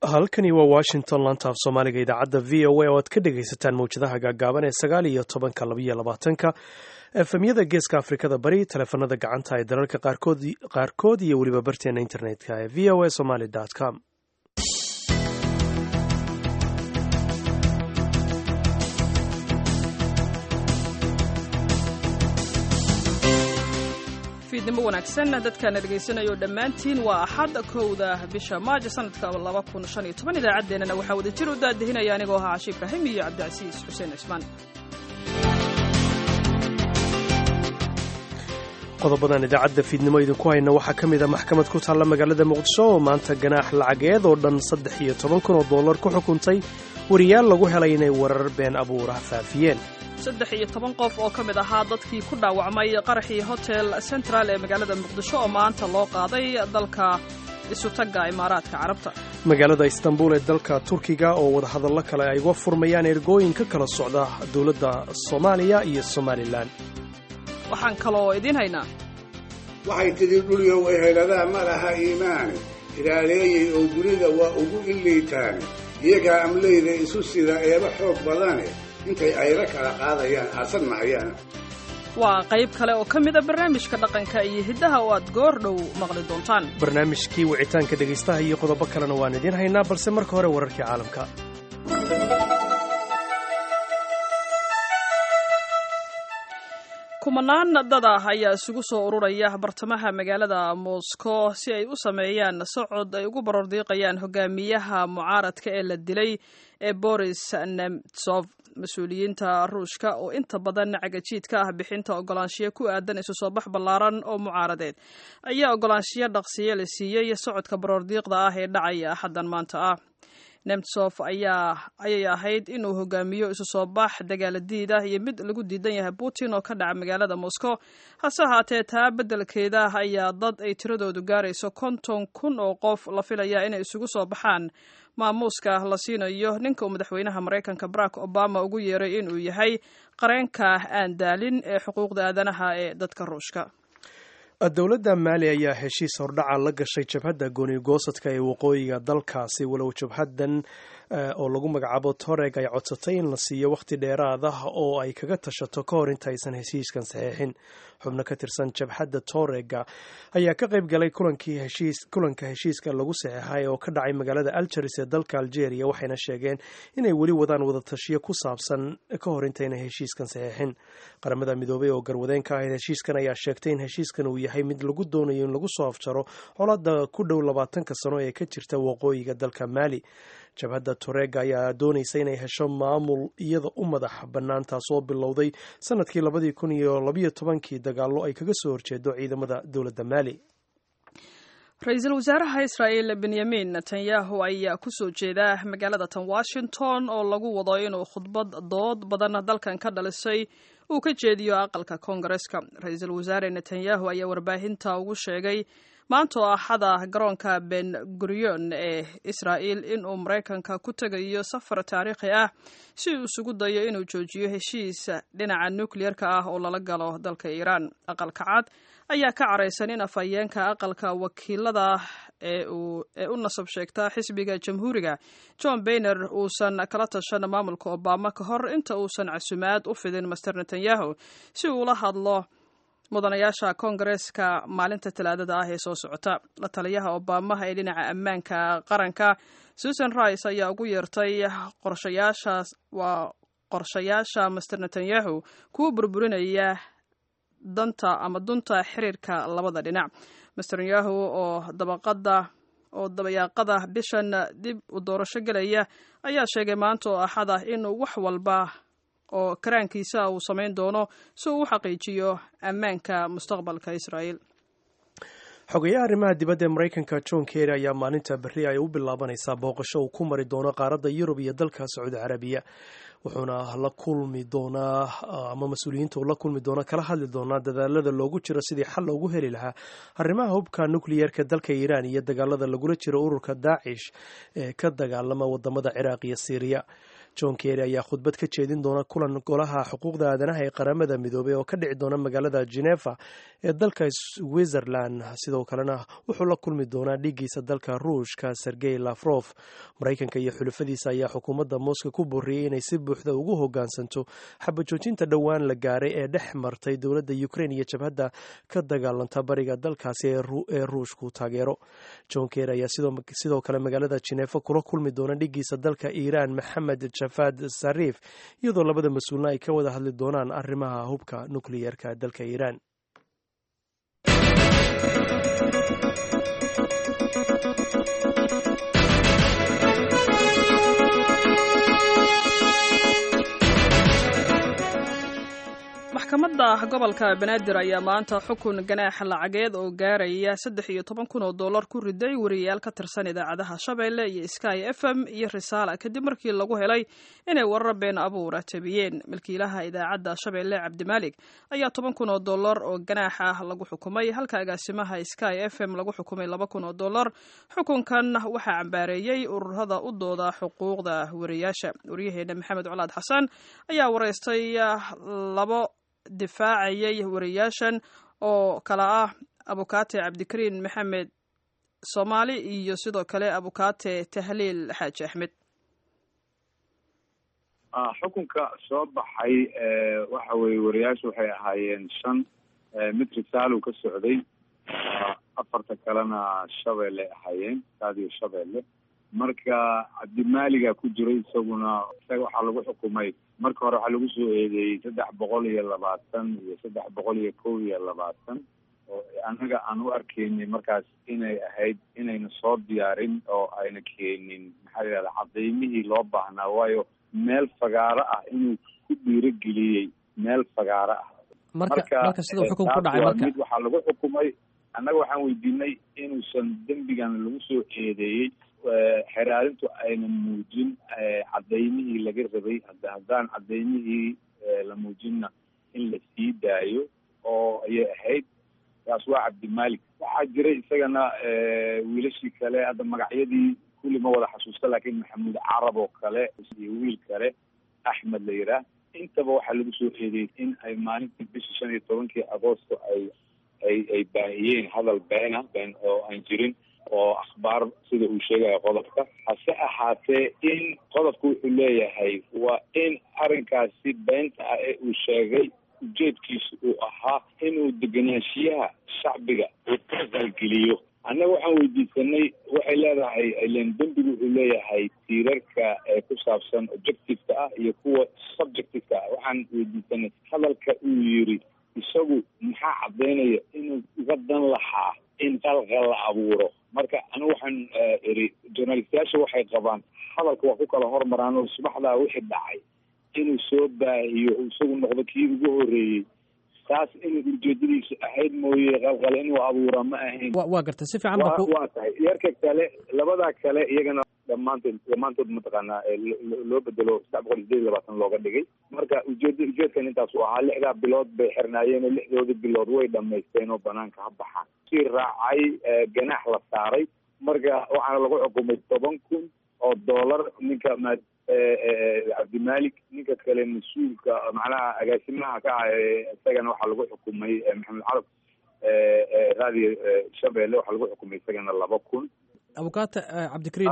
halkani waa washington lantaaf soomaaliga idaacadda v o a oo aad ka dhegaysataan mawjadaha gaagaaban ee sagaal iyo tobanka labaiyo labaatanka efemyada geeska afrikada bari taleefanada gacanta ee dalalka qaarkood iyo weliba barteena internetka ee v o a somaly com fiidnimo wanaagsan dadkaana dhegaysanayo dhammaantiin waa axad kowda bisha maajo sanadka idaacaddeenana waxaa wada jir u daadahinaya anigoo ahaa cashi ibraahim iyo cabdicasiis xuseen cismaan qodobadan idaacadda fiidnimo idinku hayna waxaa ka mid a maxkamad ku taalla magaalada muqdisho oo maanta ganaax lacageed oo dhan saddex iyo toban kun oo dollar ku xukuntay wariyaal lagu helay inay warar been abuurah faafiyeen saddex iyo toban qof oo ka mid ahaa dadkii ku dhaawacmay qaraxii hotel central ee magaalada muqdisho oo maanta loo qaaday dalka isutagga imaaraadka carabta magaalada istanbul ee dalka turkiga oo wadahadallo kale ay uga furmayaan ergooyin ka kala socda dowladda soomaaliya iyo somalilan waxaan kaloo idiin haynaa waxay tidhi dhulyow eheladaha ma laha iimaane ilaaleeyey oo dunida waa ugu illiitaane iyagaa amleyda isu sida eeba xoog badane intay ayra kala qaadayaan aasan mahayaan waa qayb kale oo ka mid a barnaamijka dhaqanka iyo hiddaha oo aad goor dhow maqli doontaan barnaamijkii wicitaanka dhegaystaha iyo qodobo kalena waan idiin haynaa balse marka hore wararkii caalamka kumanaan dad ah ayaa isugu soo ururaya bartamaha magaalada moscow si ay u sameeyaan socod ay ugu barordiiqayaan hogaamiyaha mucaaradka ee la dilay ee boris nemtsov mas-uuliyiinta ruushka oo inta badan cagajiid ka ah bixinta ogolaanshiyo ku aadan isu soo bax ballaaran oo mucaaradeed ayaa ogolaanshiyo dhaqsiyo la siiyey socodka baroordiiqda ah ee dhacaya axaddan maanta ah nemtsof ayaa ayay ahayd inuu hogaamiyo isu soo bax dagaaladiid ah iyo mid lagu diidan yahay putin oo ka dhaca magaalada moscow hase ahaatee taa beddelkeeda ayaa dad ay tiradoodu gaarayso konton kun oo qof la filaya inay isugu soo baxaan maamuuska la siinayo ninka uu madaxweynaha maraykanka barack obama ugu yeeray inuu yahay qareenka aan daalin ee xuquuqda aadanaha ee dadka ruushka dowladda maali ayaa heshiis hordhaca la gashay jabhadda gooni-goosadka ee waqooyiga dalkaasi walow jabhaddan oo lagu magacaabo toreg ay codsatay in la siiyo wakhti dheeraad ah oo ay kaga tashato ka hor inta aysan heshiiskan saxiixin xubno ka tirsan jabhadda torega ayaa ka qayb galay kulanka heshiiska lagu saxiixay oo ka dhacay magaalada algeris ee dalka algeria waxayna sheegeen inay weli wadaan wadatashiyo ku saabsan ka hor intayna heshiiskan saxiixin qaramada midoobay oo garwadeen ka ahayd heshiiskan ayaa sheegtay in heshiiskan uu yahay mid lagu doonayo in lagu soo afjaro colada ku dhow labaatanka sano ee ka jirta waqooyiga dalka maali jabhadda torega ayaa doonaysa inay hesho maamul iyada u madax bannaan taasoo bilowday sanadkii labadii kun iyo labayo tobankii dagaallo ay kaga soo horjeedo ciidamada dowladda maali ra-iisul wasaaraha israa'el benyamin netanyahu ayaa ku soo jeeda magaalada tan washington oo lagu wado inuu khudbad dood badan dalkan ka dhalisay uu ka jeediyo aqalka koongareska ra-iisul wasaare netanyahu ayaa warbaahinta ugu sheegay maanta oo axada garoonka ben gurion ee israa'el inuu maraykanka ku tegayo safar taariikhi ah si uu isugu dayo inuu joojiyo heshiis dhinaca nukliyerka ah oo lala galo dalka iiraan aqalka cad ayaa ka caraysan in afhayeenka aqalka wakiilada ee u nasab sheegta xisbiga jamhuuriga john bayner uusan kala tashan maamulka obama ka hor inta uusan casumaad u fidin master netanyahu si uula hadlo mudanayaasha koongareeska maalinta talaadada ah ee soo socota la taliyaha obamaha ee dhinaca ammaanka qaranka susan rice ayaa ugu yeertay qorshayaashaas waa qorshayaasha master netanyahu kuwa burburinaya danta ama dunta xiriirka labada dhinac master netanyahu oo dabaqada oo dabayaaqada bishan dib u doorasho gelaya ayaa sheegay maanta oo axad ah inuu wax walba oo karaankiisa uu samayn doono si uu u xaqiijiyo ammaanka mustaqbalka israa'el xogayaha arrimaha dibadda ee maraykanka john kerry ayaa maalinta berri ay u bilaabanaysaa booqasho uu ku mari doono qaaradda yurub iyo dalka sacuudi carabiya wuxuuna la kulmi doonaa ama mas-uuliyiinta uu la kulmi doona kala hadli doonaa dadaalada loogu jiro sidii xal loogu heli lahaa arrimaha hubka nukliyeerka dalka iiraan iyo dagaalada lagula jiro ururka daacish ee ka dagaalama wadamada ciraaq iyo siiriya john kerry ayaa khudbad ka jeedin doona kulan golaha xuquuqda aadanaha ee qaramada midoobay oo ka dhici doona magaalada geneva ee dalka switzerland sidoo kalena wuxuu la kulmi doonaa dhiiggiisa dalka ruushka sergey lafrof maraykanka iyo xulafadiisa ayaa xukuumadda moscow ku booriyey inay si buuxda ugu hogaansanto xabajoojinta dhowaan la gaaray ee dhex martay dowladda ukraine iyo jabhadda ka dagaalanta bariga dalkaasi ee ruushku taageero john kerry ayaa sidoo kale magaalada geneva kula kulmi doona dhiiggiisa dalka iiraan maxamed jafad sariif iyadoo labada mas-uulna ay ka wada hadli doonaan arrimaha hubka nukliyerka dalka iiraan maxkamadda gobolka banaadir ayaa maanta xukun ganaaxa lacageed oo gaaraya saddex iyo toban kun oo dollar ku riday wariyayaal ka tirsan idaacadaha shabeelle iyo sky f m iyo risaala kadib markii lagu helay inay warar been abuura tabiyeen milkiilaha idaacadda shabeelle cabdimaalig ayaa toban kun oo dollar oo ganaax ah lagu xukumay halka agaasimaha sky f m lagu xukumay laba kun oo dollar xukunkan waxaa cambaareeyey ururada u dooda xuquuqda wariyayaasha waryaheena maxamed colaad xasan ayaa wareystay labo difaacayay wariyaashan oo kala ah abukaate cabdikariin maxamed soomaali iyo sidoo kale abukaate tahliil xaaji axmed xukunka soo baxay waxa weye wariyaashu waxay ahaayeen shan mid risaalow ka socday afarta kalena shabeelle ahaayeen saadiyo shabeelle marka cabdimaaliga ku jiray isaguna isaga waxaa lagu xukumay marka hore waxaa lagu soo eedeeyey saddex boqol iyo labaatan iyo saddex boqol iyo kow iyo labaatan oo annaga aan u arkaynay markaas inay ahayd inayna soo diyaarin oo ayna keenin maxaa la yihahda cadaymihii loo baahnaa waayo meel fagaaro ah inuu ku dhiirogeliyey meel fagaaro ah marka marka siduu xukun ku dhacay marka mid waxaa lagu xukumay annaga waxaan weydiinay inuusan dembigan lagu soo eedeeyey xeraarintu ayna muujin cadaymihii laga rabay haddaan cadaymihii la muujinna in la sii daayo oo ayay ahayd taas waa cabdimalik waxaa jiray isagana wiilashii kale hadda magacyadii kulli ma wada xasuusta laakiin maxamuud carab oo kale iyo wiil kale axmed la yidhaah intaba waxaa lagu soo eedeeyey in ay maalintii bishii shan iyo tobankii agoosto ay ay ay baahiyeen hadal beena been oo aan jirin oo akhbaar sida uu sheegayo qodobka hase ahaatee in qodobka wuxuu leeyahay waa in arrinkaasi beenta ah ee uu sheegay ujeedkiisu uu ahaa inuu degenaanshiyaha shacbiga uu ka qalgeliyo annaga waxaan weydiisanay waxay leedahay ilen dembigu wuxuu leeyahay tiirarka ee ku saabsan objectiveka ah iyo kuwa subjectiveka ah waxaan weydiisanay hadalka uu yiri isagu maxaa caddaynaya inuu uga dan lahaa in qalqal la abuuro marka anigu waxaan iri journalistayaasha waxay qabaan hadalka waa ku kala hormaraan oo subaxdaa wixii dhacay inuu soo baahiyo isagu noqdo kii ugu horreeyey taas inuu ujeedadiisu ahayd mooye qalqal inuu abuura ma ahayn waa garta si fiican ba ku waa tahay yarka kale labadaa kale iyagana dhammaantood dhammaantood mataqaanaa loo bedelo saddex boqol iyo sideed iyo labaatan looga dhigay marka ujeeda ujeedkan intaas uu ahaa lixdaa bilood bay xirnaayeen oo lixdoodii bilood way dhamaysteen oo banaanka ha baxaan sii raacay ganaax la saaray marka waxaana lagu xukumay toban kun oo dollar ninka ma cabdimalik ninka kale mas-uulka macnaha agaasimaha ka ah isagana waxaa lagu xukumay maxamed carab raadiyo shabeelle waxaa lagu xukumay isagana laba kun abukaate cabdikariim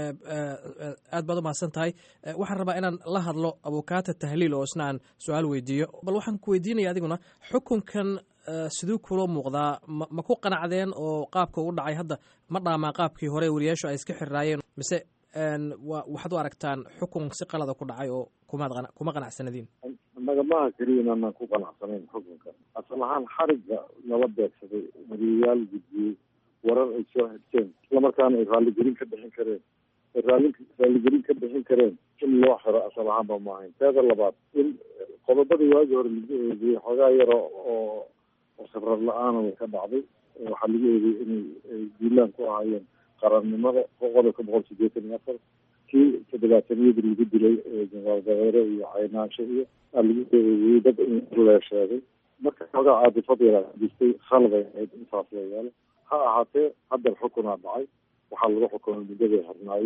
aad baad u mahadsan tahay waxaan rabaa inaan la hadlo abukaate tahliil oo isna aan su-aal weydiiyo bal waxaan ku weydiinaya adiguna xukunkan siduu kula muuqdaa ma ma ku qanacdeen oo qaabka u dhacay hadda ma dhaamaa qaabkii hore wariyaashu ay iska xirraayeen mise wa waxaad u aragtaan xukun si qalada ku dhacay oo kumaad kuma qanacsanadiin nagamaha keliya inaanan ku qanacsanayn xukunka asal ahaan xarigga nala beegsaday wariyayaal gudbiyey warar ay soo xigteen islamarkaana ay raalligelin ka bixin kareen ay raali raalligelin ka bixin kareen in loo xiro asal ahaanba ma ahayn teeda labaad in qodobadii waagii hore lagu eedeeyey xoogaa yaro oo oo khibrad la-aana way ka dhacday waxaa lagu eedeeyey inay ay diilaan ku ahaayeen qarannimada qodobka boqol sideetan iyo afar kii toddobaataniyadii lagu dilay jenaraal dabeere iyo caynaansho iyo aa lagu eedeeyey dad in lee sheegay marka xoogaa caadifad yaraa jirtay khalday ahayd intaas la yeelo ha ahaatee hadda xukunaa dhacay waxaa lagu xukumay muddaday harnaayeen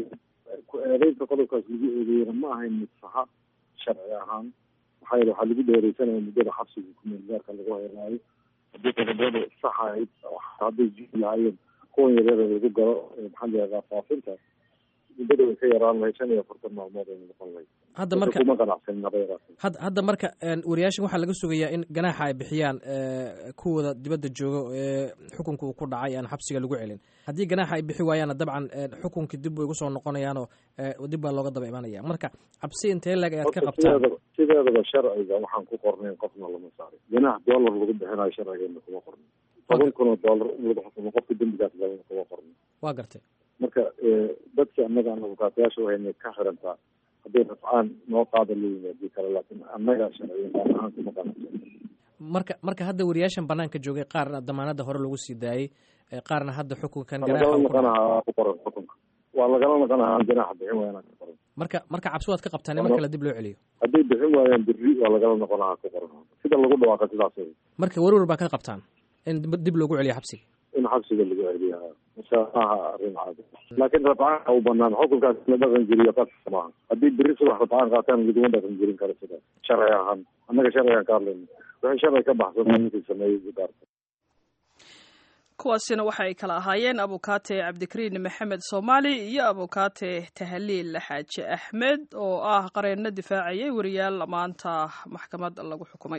ku eedeynta qodobkaas lagu eedeeyena ma ahayn mid saxa sharci ahaan maxaa yeele waxaa lagu dheereysanaya muddada xabsiga kumeel gaarka lagu heelaayo haddii qodobada sax ahayd hadday jiri lahaayeen kuwan yaryara lagu galo maxaa la yihahdaa faafinta muddada way ka yaraan lahayd shan iyo afartan maalmood ay noqon lahayd hadda marka kuma qanacsanin haba yaraatee hadda hadda marka wariyaashan waxaa laga sugayaa in ganaaxa ay bixiyaan kuwooda dibadda jooga ee xukunka uu ku dhacay aan xabsiga lagu celin haddii ganaaxa ay bixi waayaanna dabcan xukunkii dib way ugu soo noqonayaanoo dib baa looga daba imanaya marka cabsi intee leg ayaad ka qabtaan sideedaba sideedaba sharciga waxaan ku qornayn qofna lama saarin ganaax dollar lagu bixinayo sharcigeena kuma qornin toban kun oo dollar in lagu xukumo qofka dembigaas galana kuma qornin waa gartay marka dadki annaga aan abukaatayaasha wahayna ka xirantaa hadday rafcaan noo qaada leeyihin hadii kale laakiin annaga sharciyan baan ahaan kuma qanacsan marka marka hadda wariyaashan banaanka joogay qaarna damaanada hore lagu sii daayey qaarna hadda xukunkan waa lagala ganaaxa noqonahaa ku qoran xukunka waa lagala noqonahaa ganaaxa bixin waayaan ku qoran marka marka cabsi waad ka qabtaan in mar kale dib loo celiyo hadday bixin waayaan berri waa lagala noqonahaa ku qoran sida lagu dhawaaqa sidaas wey marka werwer baa ka qabtaan in dib- dib loogu celiyo xabsiga in xabsiga lagu celiya mase maaha arrin caadi laakiin rafcaanka u banaan xukunkaas la dhaqan jiriyo qasab maaha haddii berri subax rafcaan qaataan laguma dhaqan jirin karo sidaas sharci ahaan annaga sharcigan ka hadlayna wixii sharci ka baxsan ninkii sameeyey ugaarta kuwaasina waxa ay kala ahaayeen abukaate cabdikariin maxamed soomaali iyo abukaate tahliil xaaji axmed oo ah qareenno difaacayay wariyaal maanta maxkamad lagu xukumay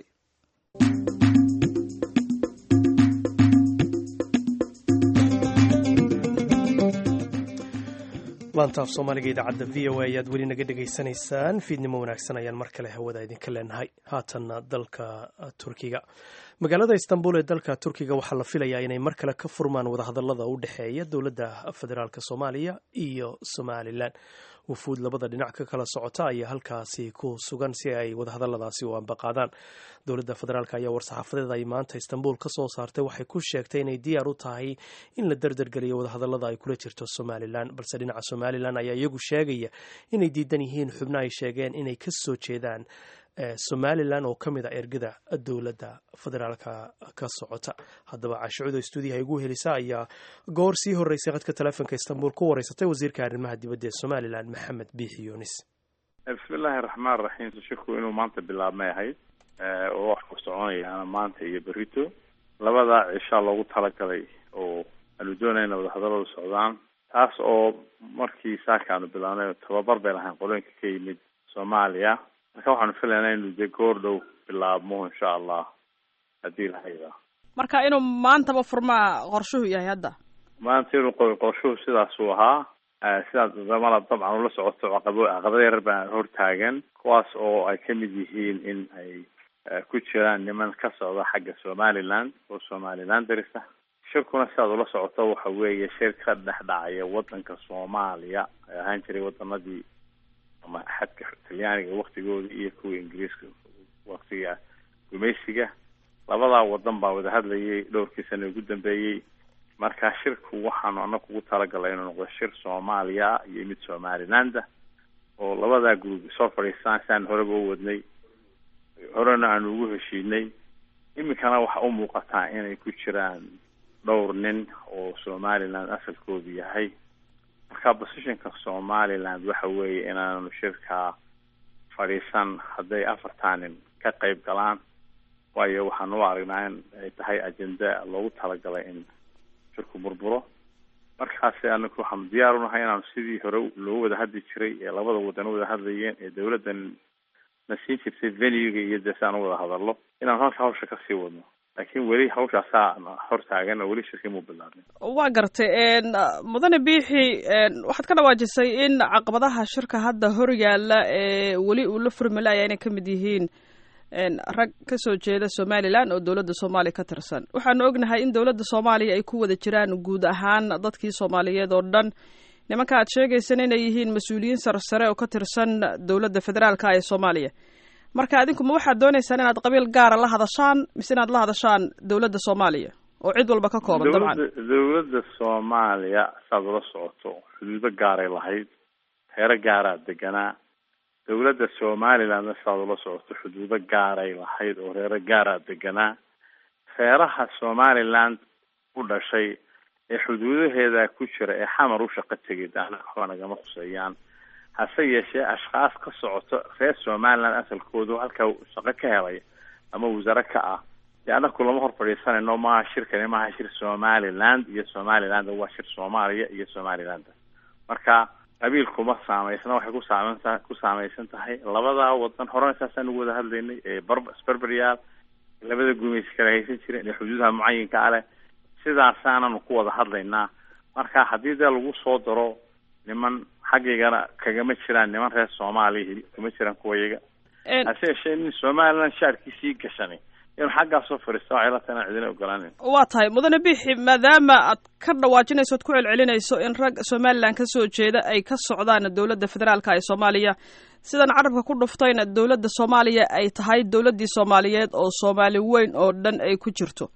laanta af soomaaliga idaacadda v o a ayaad weli naga dhegaysanaysaan fiidnimo wanaagsan ayaan mar kale hawada idinka leenahay haatanna dalka turkiga magaalada istanbul ee dalka turkiga waxaa la filayaa inay mar kale ka furmaan wadahadalada u dhexeeya dowladda federaalk soomaaliya iyo somalilan wufuud labada dhinac ka kala socota ayaa halkaasi ku sugan si ay wadahadaladaasi u ambaqaadaan dowladda federaalk ayaa war-saxaafadeed ay maanta istanbul ka soo saartay waxay ku sheegtay inay diyaar u tahay in la derdergeliyo wadahadalada ay kula jirto somalilan balse dhinaca somalilan ayaa iyagu sheegaya inay diidan yihiin xubno ay sheegeen inay ka soo jeedaan somalilan oo ka mid a ergada dowladda federaalka ka socota haddaba caashicudo stuudiyaha igu helisa ayaa goor sii horeysay qadka teleefonka istanbul ku wareysatay wasiirka arrimaha dibadda ee somalilan maxamed biixi yunis bismillaahi raxmaan raxiim shirku inuu maanta bilaabmay ahayd oo wax ku soconayaana maanta iyo berito labada cishaa loogu talagalay oo aanu doonayna wadahadaladu socdaan taas oo markii saaka aanu bilaabnay tababar bay lahayn qolooyinka ka yimid soomaaliya marka waxaanu filaynaa inuu dee goor dhow bilaabmo insha allah haddii la haydaa marka inuu maantaba furmaa qorshuhu yahay hadda maanta inuu qo- qorshuhu sidaasuu ahaa sidaas damala dabcan ula socoto caqabo caqabado yarar baa hortaagan kuwaas oo ay ka mid yihiin in ay ku jiraan niman ka socda xagga somaliland oo somaliland darisa shirkuna sidaad ula socoto waxa weeye shir ka dhex dhacaya wadanka soomaaliya ay ahaan jiray wadanadii ama xadka talyaaniga waktigooda iyo kuwa ingiriiska waktiga gumaysiga labadaa wadan baa wada hadlayay dhowrkii sano ugu dambeeyey marka shirku waxaanu anaga ugu talagalay inuu noqdo shir soomaaliya iyo mid somalilanda oo labadaa group soo fadhiistaan siaan horeba u wadnay horena aanu ugu heshiinay iminkana waxa u muuqataa inay ku jiraan dhowr nin oo somaliland asalkoodu yahay marka positionka somaliland waxa weeye inaanu shirkaa fadhiisan hadday afartaa nin ka qayb galaan waayo waxaan u aragnaa in ay tahay ajenda loogu talagalay in shirku burburo markaasi anaku waxaanu diyaar unahay inaanu sidii hore loogu wada hadli jiray ee labada wadan u wada hadlayeen ee dawladdan na siin jirtay venuga iyo dee si aan u wada hadallo inaanu halka hawsha kasii wadno laakiin weli hawshaasaa hor taagan oo weli shirkii muu bilaabin waa gartay mudane biixi waxaad ka dhawaajisay in caqabadaha shirka hadda hor yaalla ee weli uu la furmalaya inay ka mid yihiin rag ka soo jeeda somalilan oo dowladda soomaaliya ka tirsan waxaanu ognahay in dowladda soomaaliya ay ku wada jiraan guud ahaan dadkii soomaaliyeed oo dhan nimanka aad sheegaysan inay yihiin mas-uuliyiin sarsare oo ka tirsan dowladda federaalka ee soomaaliya marka adinku ma waxaad dooneysaan inaad qabiil gaara la hadashaan mise inaad la hadashaan dowladda soomaaliya oo cid walba ka kooban dabcan dowladda soomaaliya saad ula socoto xuduudo gaaray lahayd heero gaaraa deganaa dowladda somalilandna sidaad ula socoto xuduudo gaaray lahayd oo reero gaaraa deganaa reeraha somaliland u dhashay ee xuduudaheeda ku jira ee xamar u shaqo tegay daana waxba nagama khuseeyaan hase yeeshee ashkaas ka socoto reer somaliland asalkoodu halkaa shaqo ka helay ama wasaare ka ah dee anaku lama hor fadhiisanayno maaha shirkani maaha shir somaliland iyo somaliland waa shir soomaaliya iyo somaliland marka qabiilkuma saameysna waxay ku saameynta ku saameysan tahay labada wadan horena saasaan ugu wada hadlaynay ee bar isberberyaal labada gumaysi kala haysan jireen ee xuduudaha mucayinka a leh sidaasaananu ku wada hadlaynaa marka haddii dee lagu soo daro niman xaggaygana kagama jiraan niman reer soomaaliya kama jiraan kuwayaga hase yeeshee nin somaliland shaarkiisii gashanay inuu xaggaasoo fadhiista waxay la tahay inaan cidina ogolaanin waa tahay mudane bixi maadaama aad ka dhawaajinayso ad ku celcelinayso in rag somalilan ka soo jeeda ay ka socdaan dowladda federaalka ee soomaaliya sidan carabka ku dhuftayna dowladda soomaaliya ay tahay dowladdii soomaaliyeed oo soomaali weyn oo dhan ay ku jirto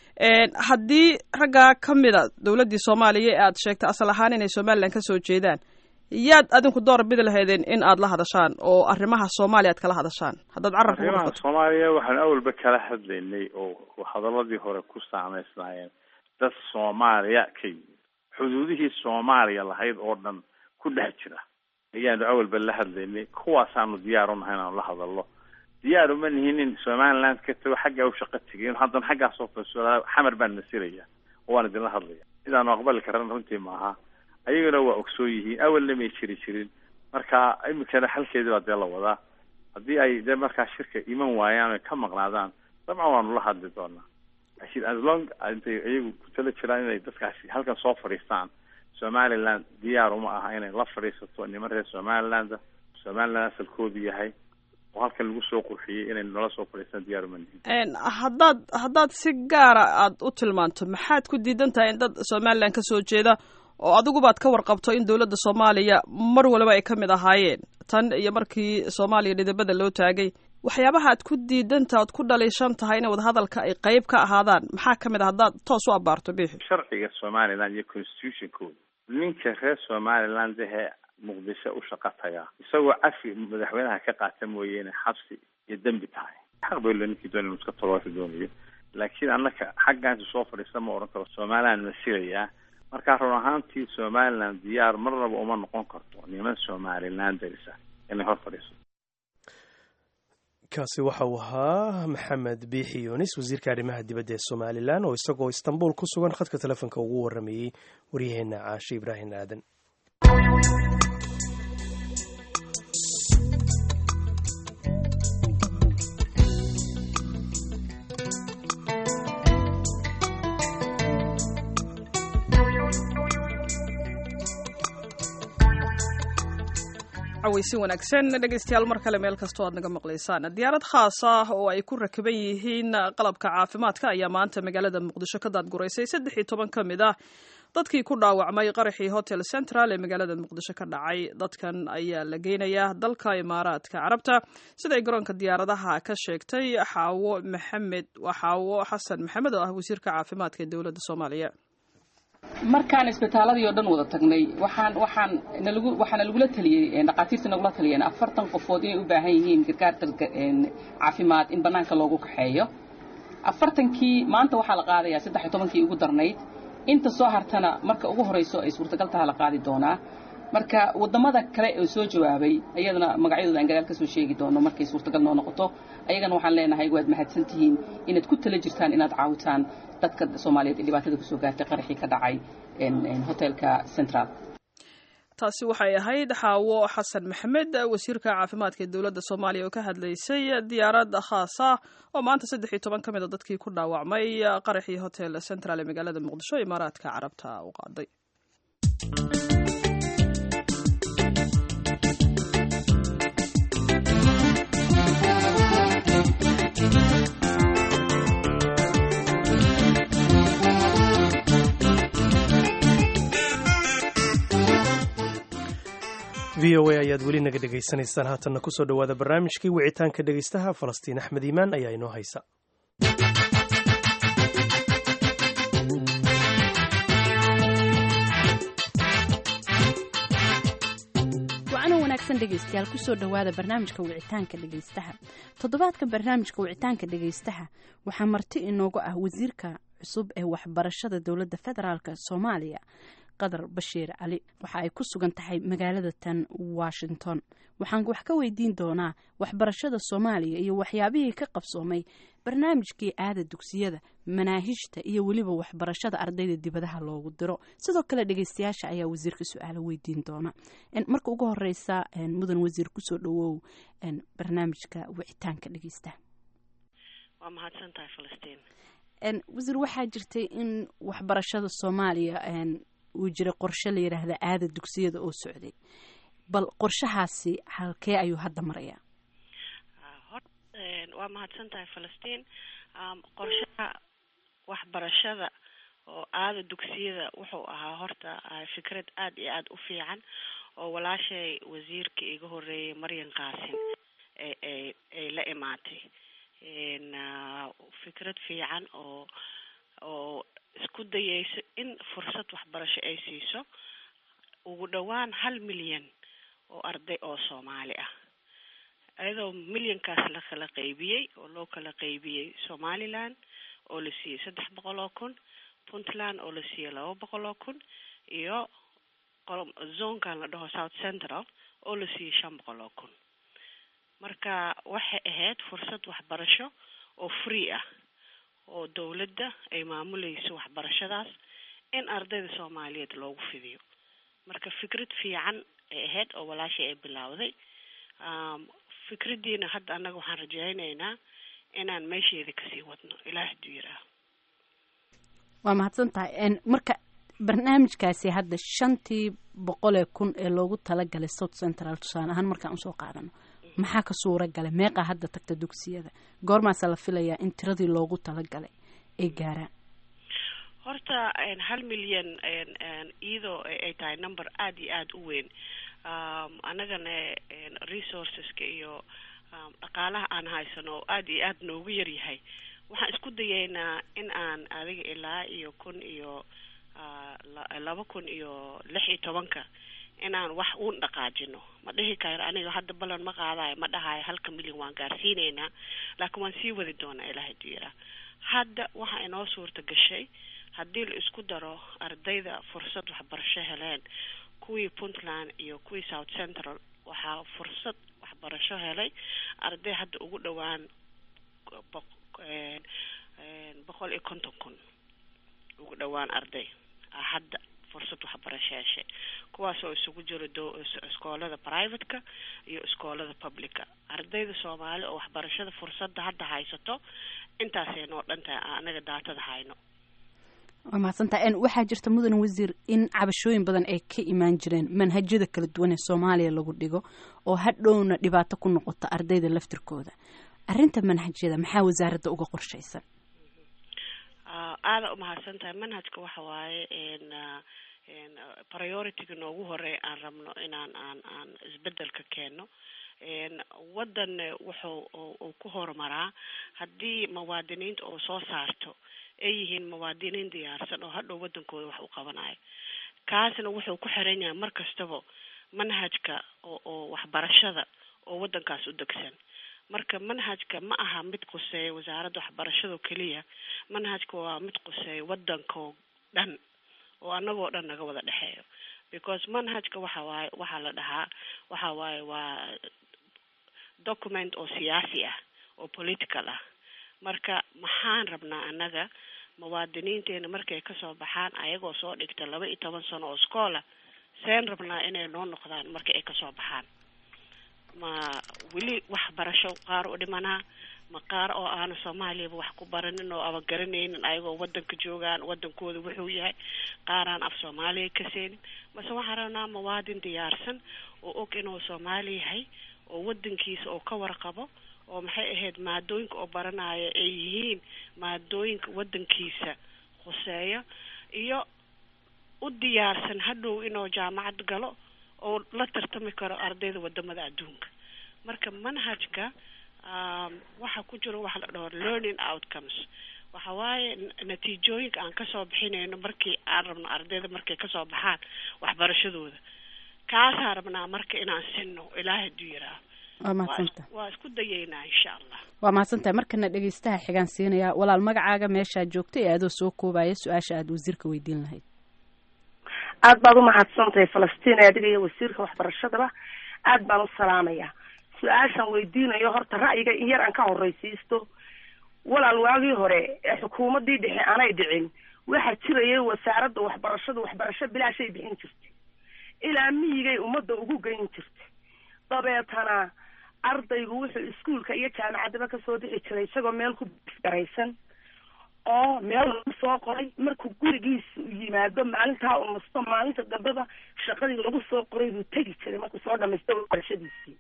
haddii raggaa ka mida dowladdii soomaaliya ee aad sheegtay asal ahaan inay somalilan ka soo jeedaan yaad adinku door bidi lahaydeen in aad la hadashaan oo arrimaha soomaaliya aad kala hadashaan haddaad carabka ku arrimaha dhufato soomaaliya waxaan awalba kala hadlaynay oo hadaladii hore ku saameysnaayeen dad soomaaliya ka yimid xuduudihii soomaaliya lahayd oo dhan ku dhex jira ayaanu awalba la hadlaynay kuwaasaanu diyaar u nahay inaanu la hadalno diyaar uma nihin in somaliland ka tago xaggaa u shaqo tegay in haddana xaggaasoo fasuulaa xamar baan masilaya oo waan idinla hadlaya sidaanu aqbali karan runtii maaha ayaguna waa ogsoon yihiin awalna may jiri jirin marka iminkana xalkeedii baa dee la wadaa haddii ay dee markaa shirka iman waayaan oy ka maqnaadaan dabcan waanu la hadli doonaa laakiin as long intay iyagu ku tala jiraan inay dadkaasi halkan soo fadhiistaan somaliland diyaar uma aha inay la fadhiisato niman reer somaliland somaliland asalkoodu yahay oo halkan lagu soo qurxiyey inay nala soo fadhiistaan diyaar uma nihin haddaad haddaad si gaara aad u tilmaanto maxaad ku diidan tahay in dad somalilan ka soo jeeda oo adigubaad ka warqabto in dowladda soomaaliya mar waliba ay ka mid ahaayeen tan iyo markii soomaaliya dhidabada loo taagay waxyaabaha aad ku diidantaha oad ku dhaliishan tahay in wadahadalka ay qayb ka ahaadaan maxaa ka mid ah haddaad toos u abaarto bixi sharciga somaliland iyo constitutionkooda ninka reer somaliland ahee muqdisho u shaqo tagaa isagoo cafi madaxweynaha ka qaata mooyeene xabsi iyo dembi tahay xaq bay le ninkii doonay inuu iska tolooka doonayo laakiin annaka xaggaansi soo fadhiista ma odhan karo somaliland masilayaa markaa run ahaantii somaliland diyaar marnaba uma noqon karto niman somaliland darisa inay hor fadhiiso kaasi waxa uu ahaa maxamed biixi yunis wasiirka arrimaha dibadda ee somalilan oo isagoo istanbul ku sugan khadka telefoonka ugu waramayey waryaheena caashe ibraahim aadan cawaysi wanaagsan dhegaystayaal mar kale meel kastoo aad naga maqlaysaan diyaarad khaas ah oo ay ku rakiban yihiin qalabka caafimaadka ayaa maanta magaalada muqdisho ka daadguraysay saddex iyo toban ka mid ah dadkii ku dhaawacmay qaraxii hotel central ee magaalada muqdisho ka dhacay dadkan ayaa la geynayaa dalka imaaraadka carabta siday garoonka diyaaradaha ka sheegtay xaawo maxamed xaawo xasan maxamed oo ah wasiirka caafimaadka ee dowladda soomaaliya markaan isbitaaladii oo dhan wada tagnay waxaan waxaan nalagu waxaana lagula taliyey dhaqaatiirta nagula taliyeen afartan qofood inay u baahan yihiin gargaar caafimaad in bannaanka loogu kaxeeyo afartankii maanta waxaa la qaadayaa saddex iyo tobankii ugu darnayd inta soo hartana marka ugu horayso ay suurtagal taha la qaadi doonaa marka wadamada kale oo soo jawaabay ayadana magacyadooda aan gadaal ka soo sheegi doono markay suurtagal noo noqoto ayagana waxaan leenahay waad mahadsan tihiin inaad ku tala jirtaan inaad caawitaan dadka soomaaliyeed ee dhibaatada kusoo gaartay qaraxii ka dhacay hotelka central taasi waxay ahayd xaawo xasan maxamed wasiirka caafimaadka ee dowladda soomaaliya oo ka hadlaysay diyaarad khaas ah oo maanta saddex iyo toban ka mid a dadkii ku dhaawacmay qaraxii hotel central ee magaalada muqdisho imaaraadka carabta u qaaday v o a ayaad weli naga dhegaysanaysaan haatanna kusoo dhowaada barnaamijkii wicitaanka dhegaystaha falastiin axmed iimaan ayaa inoo haysa wacno wanaagsan dhegaystayaal kusoo dhowaada barnaamijka wicitaanka dhegaystaha toddobaadka barnaamijka wicitaanka dhegaystaha waxaa marti inoogu ah wasiirka cusub ee waxbarashada dowladda federaalk soomaaliya qadar bashiir cali waxa ay ku sugan tahay magaalada tan washington waxaan wax ka weydiin doonaa waxbarashada soomaaliya iyo waxyaabihii ka qabsoomay barnaamijkii aada dugsiyada manaahijta iyo weliba waxbarashada ardayda dibadaha loogu diro sidoo kale dhegeystayaasha ayaa wasiirka su-aalo weydiin doona marka ugu horeysa mudan wasiir kusoo dhawow barnaamijka wicitaanka dhegeysta waa mahadsantahay falastiin wasiir waxaa jirtay in waxbarashada soomaaliya uu jiray qorshe la yidhaahda aada dugsiyada oo socday bal qorshahaasi halkee ayuu hadda marayaa waa mahadsan tahay falastiin qorshaha waxbarashada oo aada dugsiyada wuxuu ahaa horta fikrad aada iyo aada u fiican oo walaashay wasiirka iga horeeyay maryan qaasin ay ay la imaatay fikrad fiican oo oo isku dayeyso in fursad waxbarasho ay siiso ugu dhowaan hal milyan oo arday oo soomaali ah iyadoo milyankaas la kala qaybiyey oo loo kala qaybiyey somaliland oo la siiyey saddex boqol oo kun puntland oo la siiyey laba boqol oo kun iyo zonkan la dhaho south central oo la siiyey shan boqol oo kun marka waxay ahayd fursad waxbarasho oo free ah oo dowladda ay maamuleyso waxbarashadaas in ardayda soomaaliyeed loogu fidiyo marka fikrad fiican ay ahayd oo walaashay ay bilowday fikraddiina hadda annaga waxaan rajaynaynaa inaan meesheeda kasii wadno ilaah haduu yiraah waa mahadsan tahay marka barnaamijkaasi hadda shantii boqolee kun ee loogu talagalay south central tusaale ahaan markaan usoo qaadano maxaa ka suura galay meeqaa hadda tagta dugsiyada goormaasa la filayaa in tiradii loogu talagalay ay gaaraan horta hal milyan iyadoo ay tahay number aada iyo aada u weyn annagana resourceska iyo dhaqaalaha aan haysano oo aada iyo aada noogu yaryahay waxaan isku dayeynaa in aan adiga ilaa iyo kun iyo laba kun iyo lix iyo tobanka inaan wax uun dhaqaajino ma dhihi karo aniga hadda ballan ma qaadayo ma dhahayo halka milyan waan gaarsiineynaa laakiin waan sii wadi doonaa ilaah haduu yiraa hadda waxaa inoo suurta gashay haddii la isku daro ardayda fursad waxbarasho heleen kuwii puntland iyo kuwii south central waxaa fursad waxbarasho helay arday hadda ugu dhowaan boqol iyo konton kun ugu dhowaan arday hadda fursad waxbarasho heshay kuwaas oo isugu jiro do iskoolada privateka iyo iskoolada publica ardayda soomaali oo waxbarashada fursadda hadda haysato intaasay noo dhan tahay anaga daatada hayno waa mahadsantaha waxaa jirta mudan wasiir in cabashooyin badan ay ka imaan jireen manhajyada kala duwan ee soomaaliya lagu dhigo oo hadhowna dhibaato ku noqota ardayda laftirkooda arrinta manhajyada maxaa wasaaradda uga qorshaysan aada umahadsan tahay manhajka waxa waaye priority-ga noogu horeey aan rabno inaan aan aan isbedelka keeno wadan wuxuu uu ku horumaraa haddii muwaadiniinta oo soo saarto ay yihiin muwaadiniin diyaarsan oo hadhow wadankooda wax u qabanayo kaasna wuxuu ku xiran yahay mar kastaba manhajka oo oo waxbarashada oo wadankaas u degsan marka manhajka ma aha mid quseeya wasaaradda waxbarashado keliya manhajka waa mid quseeya wadankoo dhan oo anagoo dhan naga wada dhexeeyo because manhajka waxa waaye waxaa la dhahaa waxa waaye waa document oo siyaasi ah oo political ah marka maxaan rabnaa annaga muwaadiniinteena markay kasoo baxaan ayagoo soo dhigta laba iyo toban sano oo schoola seen rabnaa inay noo noqdaan marka ay kasoo baxaan ma weli waxbarasho qaar u dhimanaa ma qaar oo aana soomaaliyaba wax ku baranin oo aba garanaynin ayagoo wadanka joogaan wadankooda wuxuu yahay qaaraan af soomaaliya ka seenin mase waxaan rabnaa muwaadin diyaarsan oo og inuu soomaali yahay oo wadankiisa oo ka warqabo oo maxay ahayd maadooyinka oo baranaya ay yihiin maadooyinka wadankiisa khuseeya iyo u diyaarsan hadhow inuu jaamacad galo oo la tartami karo ardayda wadamada adduunka marka manhajka waxa ku jiro waxa la dhaho learning outcomes waxa waaye natiijooyinka aan kasoo bixinayno markii aan rabno ardayda markay kasoo baxaan waxbarashadooda kaasaan rabnaa marka inaan sinno ilaah haduu yiraah waa mahadsanta waa isku dayeynaa insha allah waa mahadsantahay markana dhegeystaha xigaan siinaya walaal magacaaga meeshaa joogta ee adoo soo koobaya su-aasha aada wasiirka weydiin lahayd aad baad umahadsantahay falastiin adiga iyo wasiirka waxbarashadaba aad baan u salaamaya su-aashaan weydiinayo horta ra'yiga in yar aan ka horreysiisto walaal waagii hore ee xukuumaddii dhexe aanay dhicin waxaa jirayay wasaaradda waxbarashada waxbarasho bilaashay bixin jirtay ilaa miyigay ummadda ugu geyn jirtay dabeetana ardaygu wuxuu iskuolka iyo jaamacaddaba kasoo bixi jiray isagoo meel ku garaysan oo meel lagu soo qoray markuu gurigiisa u yimaado maalintaa u nasto maalinta dambeba shaqadii lagu soo qoray buu tegi jiray markuu soo dhamaysto waxbarashadiisii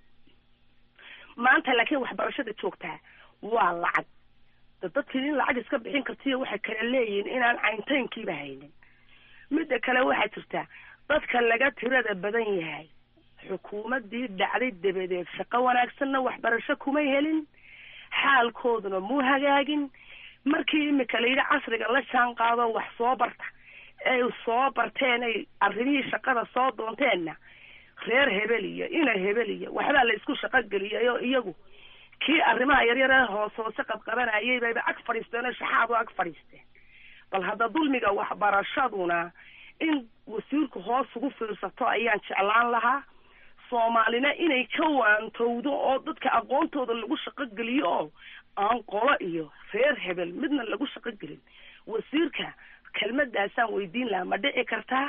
maanta laakiin waxbarashada joogtaa waa lacag da dadkii in lacag iska bixin kartiyo waxay kala leeyihiin inaan cayntaynkiiba haynin midda kale waxaa jirta dadka laga tirada badan yahay xukuumaddii dhacday dabadeed shaqo wanaagsanna waxbarasho kumay helin xaalkooduna muu hagaagin markii imika la yidhi casriga la jaan qaado wax soo barta ay soo barteen ay arrimihii shaqada soo doonteenna reer hebel iyo ina hebel iyo waxbaa la isku shaqo geliyayo iyagu kii arrimaha yaryar ee hoos hoose qabqabanayay bayba ag fadhiisteen oo shaxaadu ag fadhiisteen bal hadda dulmiga waxbarashaduna in wasiirku hoos ugu fiirsato ayaan jeclaan lahaa soomaalina inay ka waantowdo oo dadka aqoontooda lagu shaqo geliyo oo aan qolo iyo reer hebel midna lagu shaqo gelin wasiirka kelmadaasaan weydiin lahaa ma dhici kartaa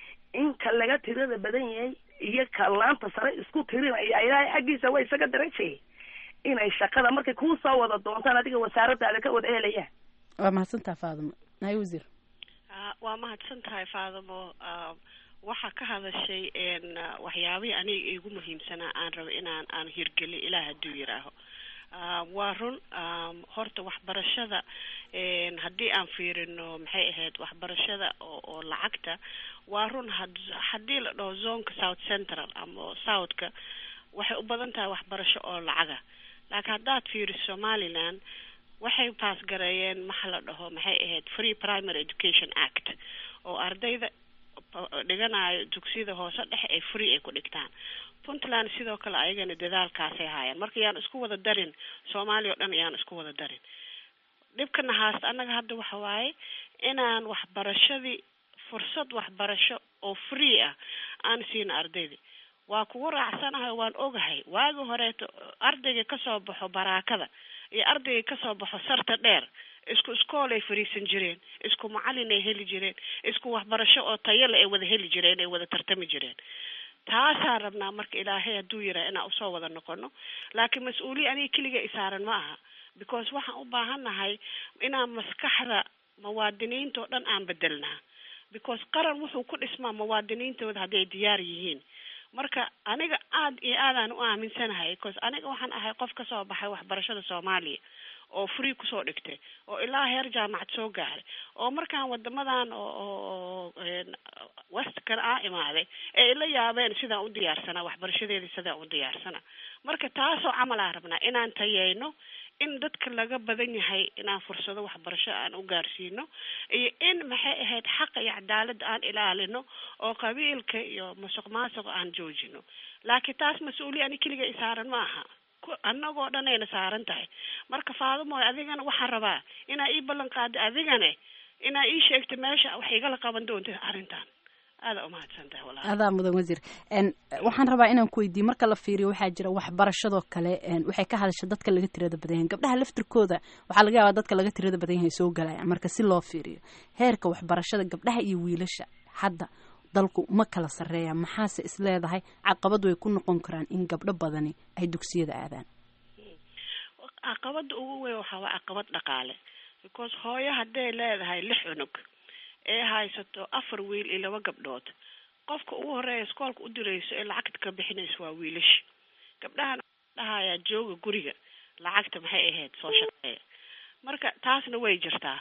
in ka laga tirada badan yahay iyo ka laanta sare isku tirinaya ilaahay xaggiisa waa isaga darajay inay shaqada markay kuu soo wada doontaan adiga wasaaradaada ka wada helayaan waa mahadsantaha faadimo nahay wasiir waa mahadsan tahay faadimo waxaa ka hadashay waxyaabihii aniga igu muhiimsanaa aan rabo inaan aan hirgeli ilaah hadduu yiraaho waa run horta waxbarashada haddii aan fiirino maxay ahayd waxbarashada oo oo lacagta waa run haddii la dhaho zonka south central ama southka waxay u badan tahay waxbarasho oo lacaga laakiin haddaad fiiriso somaliland waxay baas gareeyeen maxa la dhaho maxay ahayd free primary education act oo ardayda dhiganayo dugsiyada hoose dhexe ay free ay ku dhigtaan puntland sidoo kale ayagana dadaalkaasay haayeen marka yaan isku wada darin soomaaliya o dhan yaan isku wada darin dhibkana haasta annaga hadda waxa waaye inaan waxbarashadii fursad waxbarasho oo free ah aan siina ardayda waa kugu raacsanahay waan ogahay waagi horeeto ardayga kasoo baxo baraakada iyo ardayga kasoo baxo sarta dheer isku iskool ay fariisan jireen isku macalin ay heli jireen isku waxbarasho oo tayale ay wada heli jireen ay wada tartami jireen taasaan rabnaa marka ilaahay hadduu yiraa inaan usoo wada noqono laakiin mas-uuliya aniga keliga isaaran ma aha because waxaan u baahannahay inaan maskaxda muwaadiniinta oo dhan aan bedelnaa because qaran wuxuu ku dhismaa muwaadiniintooda hadday diyaar yihiin marka aniga aad iyo aadaan u aaminsanahay because aniga waxaan ahay qof kasoo baxay waxbarashada soomaaliya oo free kusoo dhigtay oo ilaa heer jaamacad soo gaaray oo markaan wadamadan oo westkan aa imaaday ee ila yaabeen sidaan u diyaarsanaa waxbarashadeedii sidaan u diyaarsanaa marka taasoo camalaa rabnaa inaan tayeyno in dadka laga badan yahay inaan fursado waxbarasho aan u gaarsiino iyo in maxay ahayd xaqa iyo cadaaladda aan ilaalino oo qabiilka iyo musuq maasuqa aan joojino laakiin taas mas-uuliya ani keliga isaaran ma aha annagoo dhan ayna saaran tahay marka faadumooy adigana waxaan rabaa inaa ii ballan qaada adigane inaa ii sheegta meesha wax igala qaban doonta arrintan aada umahadsan tahay walaal adaa mudan wasiir waxaan rabaa inaan ku weydiiyo marka la fiiriyo waxaa jira waxbarashadoo kale waxay ka hadasha dadka laga tirada badan yahay gabdhaha laftirkooda waxaa laga yaabaa dadka laga tirada badan yahay soo galaya marka si loo fiiriyo heerka waxbarashada gabdhaha iyo wiilasha hadda dalku ma kala sarreeya maxaase is leedahay caqabad way ku noqon karaan in gabdho badani ay dugsiyada aadaan caqabada ugu weyn waxaa waa caqabad dhaqaale because hooyo hadday leedahay lix cunug ee haysato afar wiil iyo laba gabdhood qofka ugu horeeya iskoolka u dirayso ee lacagta ka bixinayso waa wiilasha gabdhahan dhahayaa jooga guriga lacagta maxay ahayd soo shaqeeya marka taasna way jirtaa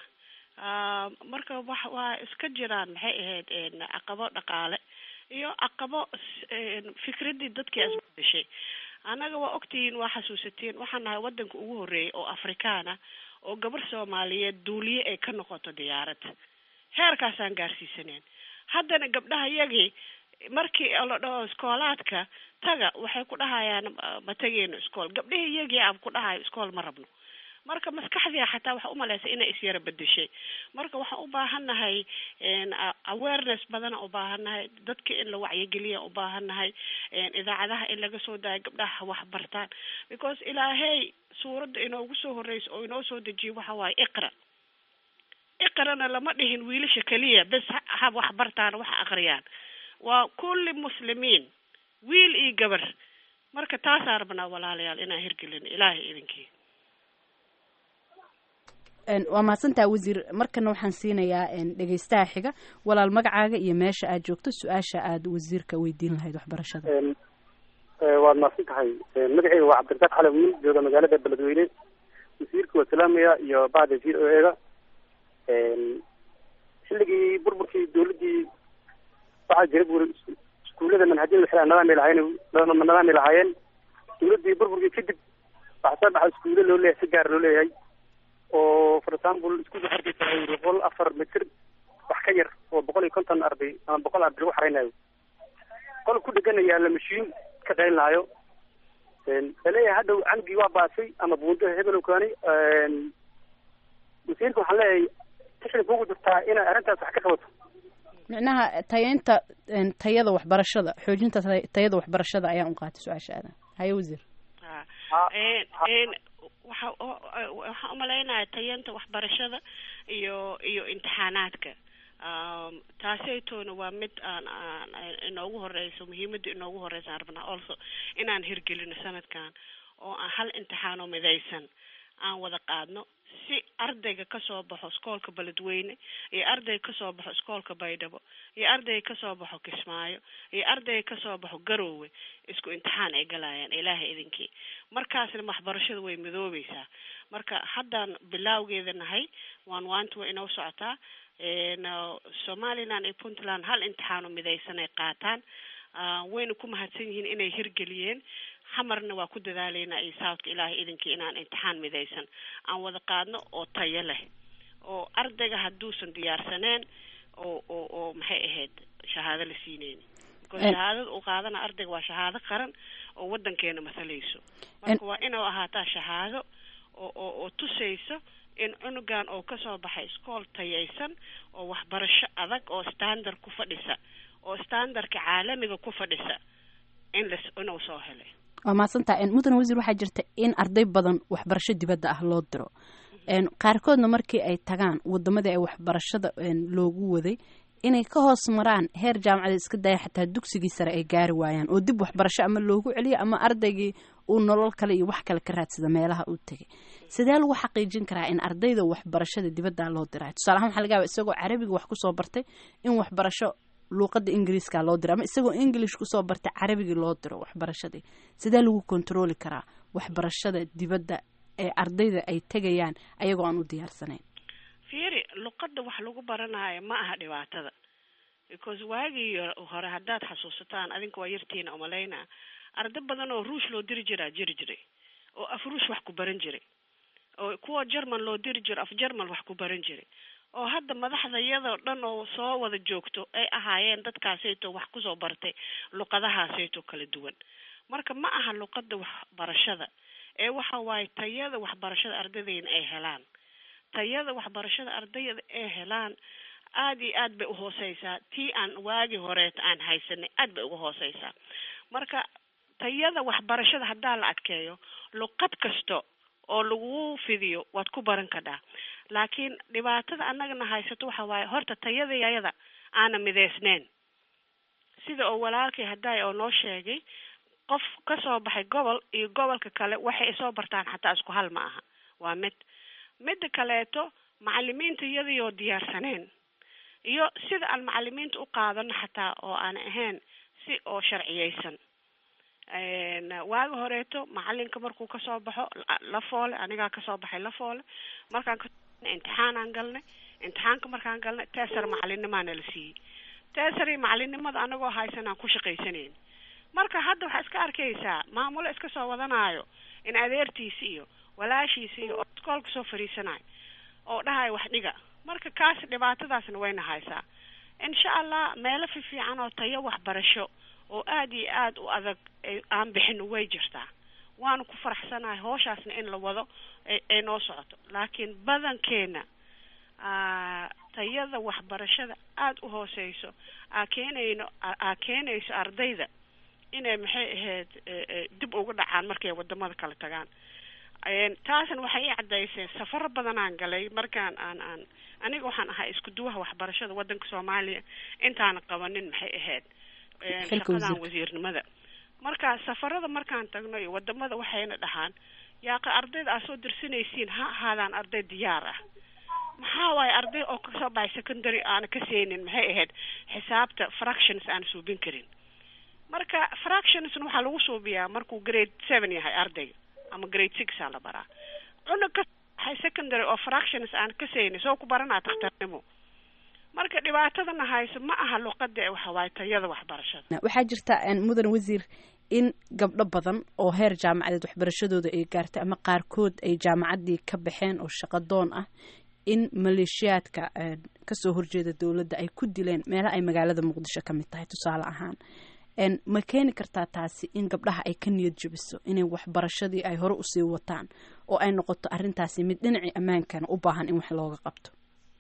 marka wax waa iska jiraan maxay ahayd caqabo dhaqaale iyo caqabo fikradii dadkii isbedeshay annaga waa ogtihiin waa xasuusatiin waxaan nahay wadanka ugu horeeyay oo afrikaana oo gabar soomaaliyeed duuliye ay ka noqoto diyaarad heerkaasaan gaarsiisaneen haddana gabdhaha yagii markii la dhaho iskoolaadka taga waxay ku dhahayaan ma tegeyno iskool gabdhihii iyagii ab ku dhahayo iskool ma rabno marka maskaxdii xataa waxa umalaysa inay isyara bedeshay marka waxaan u baahannahay awareness badana u baahannahay dadka in la wacyigeliya u baahannahay idaacadaha in laga soo daayo gabdhaha wax bartaan because ilaahey suuradda inoogu soo horeysa oo inoo soo dejiyo waxa waaye iqra iqrana lama dhihin wiilasha keliya bes ha wax bartaan wax aqriyaan waa kulli muslimiin wiil iyo gabar marka taasaa rabnaa walaalayaal inaan hirgelin ilaahay idinkii waa mahadsantaha wasiir markana waxaan siinayaa dhegeystaha xiga walaal magacaaga iyo meesha aad joogto su-aasha aad wasiirka weydiin lahayd waxbarashada waad mahadsan tahay magaceyga waa cabdirasaaq cali wiil jooga magaalada beledweyne wasiirka waa salaamaya iyo bacda v o eda xilligii burburkii dawladdii waxaa jira buri iskuullada manhajyada waxay nadaamay lahaayeen nadaamay lahaayeen dawladdii burburkii kadib waxaa soo baxa iskuulle loo leeyahay si gaar loo leeyahay oo for example iskuulka hargeysa ay boqol afar mitir wax ka yar oo boqol iyo konton arday ama boqol arday lagu xareynayo qol ku dheganaya la mashiin ka qaylinayo laleeyahay hadhow camgii waa baasay ama buundo hebel kaani wasiirka waxaan leeyahay tixda kugu jirtaa inay arrintaas wax ka qabato micnaha tayeynta tayada waxbarashada xoojinta tayada waxbarashada ayaan u qaatay su-aasha aadan haye wasiir waxa waxaan umalaynaya tayanta waxbarashada iyo iyo imtixaanaadka taasaytoona waa mid aan aan inoogu horeyso muhiimada inoogu horeysa aan rabnaa also inaan hirgelino sanadkan oo aan hal imtixaanoo midaysan aan wada qaadno si ardayga kasoo baxo iskoolka beledweyne iyo ardayga kasoo baxo iskoolka baydhabo iyo ardayga kasoo baxo kismaayo iyo ardayga kasoo baxo garoowe isku imtixaan ay galayaan ilaahay idinkii markaasna waxbarashada way midoobeysaa marka haddaan bilaawgeeda nahay waan waanta waa inoo socotaa somaliland iyo puntland hal imtixaano midaysan ay qaataan wayna ku mahadsan yihiin inay hirgeliyeen xamarna waa ku dadaaleynaa iyo southka ilaahay idinkii inaan imtixaan midaysan aan wada qaadno oo tayo leh oo ardayga hadduusan diyaarsaneen oo oo oo maxay ahayd shahaado la siineyni because shahaadada uu qaadana ardayga waa shahaado qaran oo wadankeena masalayso marka waa inuu ahaataa shahaado oo oo oo tusayso in cunugan oo kasoo baxay iskool tayaysan oo waxbarasho adag oo standard ku fadhisa oo standardka caalamiga ku fadhisa in las inuu soo helay waa mahadsantaha mudane wasiir waxaa jirta in arday badan waxbarasho dibadda ah loo diro qaarkoodna markii ay tagaan wadamadii ay waxbarashada loogu waday inay ka hoos maraan heer jaamacada iska daya xataa dugsigii sare ay gaari waayaan oo dib waxbarasho ama loogu celiyo ama ardaygii uu nolol kale iyo wax kale ka raadsada meelaha uu tegay sidee lagu xaqiijin karaa in ardayda waxbarashada dibadda loo dirayo tusaale ahaan waxaa laga yaaba isagoo carabiga wax kusoo bartay in waxbarasho luuqada ingiriiska loo diro ama isagoo english kusoo bartay carabigii loo diro waxbarashadii sidee lagu kontroli karaa waxbarashada dibadda ee ardayda ay tegayaan ayagoo aan u diyaarsanayn fiiri luqada wax lagu baranayo ma aha dhibaatada because waagii hore haddaad xasuusataan adinka waa yartiina umalaynaa arday badan oo ruush loo diri jiraa jiri jiray oo af ruush wax ku baran jiray oo kuwa german loo diri jiro af german wax ku baran jiray oo hadda madaxda iyadoo dhan oo soo wada joogto ay ahaayeen dadkaasayto wax kusoo bartay luqadahaasayto kala duwan marka ma aha luqada waxbarashada ee waxa waaye tayada waxbarashada ardaydeena ay helaan tayada waxbarashada ardayda ay helaan aada iyo aad bay uhooseysaa tii aan waagi horeeta aan haysanay aad bay uga hooseysaa marka tayada waxbarashada haddaa la adkeeyo luqad kasta oo lagu fidiyo waad ku baran kadhaa laakiin dhibaatada annagana haysato waxa waaye horta tayadayada aana mideysneyn sida oo walaalkay haddaay oo noo sheegay qof kasoo baxay gobol iyo gobolka kale waxay soo bartaan xataa isku hal ma aha waa mid midda kaleeto macalimiinta iyadayoo diyaarsaneen iyo sida aan macalimiinta u qaadano xataa oo aan ahayn si oo sharciyeysan waagi horeeto macalinka markuu kasoo baxo la foole anigaa kasoo baxay la foole markaan imtixaanaan galnay imtixaanka markaan galnay teesar macalinimaana la siiyey teesari macalinimada anagoo haysanaan ku shaqaysanayn marka hadda waxaa iska arkaysaa maamulo iska soo wadanaayo in adeertiisi iyo walaashiisi iyo iskoolka soo fariisanayo oo dhahayo wax dhiga marka kaas dhibaatadaasna wayna haysaa insha allah meelo fiifiican oo tayo waxbarasho oo aada iyo aada u adag aan bixin way jirtaa waanu ku faraxsanahay hooshaasna in la wado ay noo socoto laakiin badankeena tayada waxbarashada aada u hooseyso aa keenayno aa keenayso ardayda inay maxay ahayd dib uga dhacaan markay wadamada kala tagaan taasna waxay i cadayseen safaro badanaan galay markaan aan aan aniga waxaan ahaa isku duwaha waxbarashada wadanka soomaaliya intaana qabanin maxay ahayd shaqadan wasiirnimada marka safarada markaan tagno iyo wadamada waxayna dhahaan yaaqa ardayda aad soo dirsanaysiin ha ahaadaan arday diyaar ah maxaa waaye arday oo kasoo baxay secondary aana ka seynin maxay ahayd xisaabta fractions aan suubin karin marka fractionsna waxaa lagu suubiyaa markuu grade seven yahay ardayga ama grade six aa la baraa cunug ka baxay secondary oo fractions aan ka seynin soo ku baranaa takhtarnimo marka dhibaatadana hayso ma aha luqada ee waxawaaye tayada waxbarashada waxaa jirta mudan wasiir in gabdho badan oo heer jaamacadeed waxbarashadooda ay gaartay ama qaarkood ay jaamacaddii ka baxeen oo shaqadoon ah in maleeshiyaadka kasoo horjeeda dowladda ay ku dileen meelaha ay magaalada muqdisho ka mid tahay tusaale ahaan ma keeni kartaa taasi in gabdhaha ay ka niyad jabiso inay waxbarashadii ay hore usii wataan oo ay noqoto arrintaasi mid dhinacii ammaankana u baahan in wax looga qabto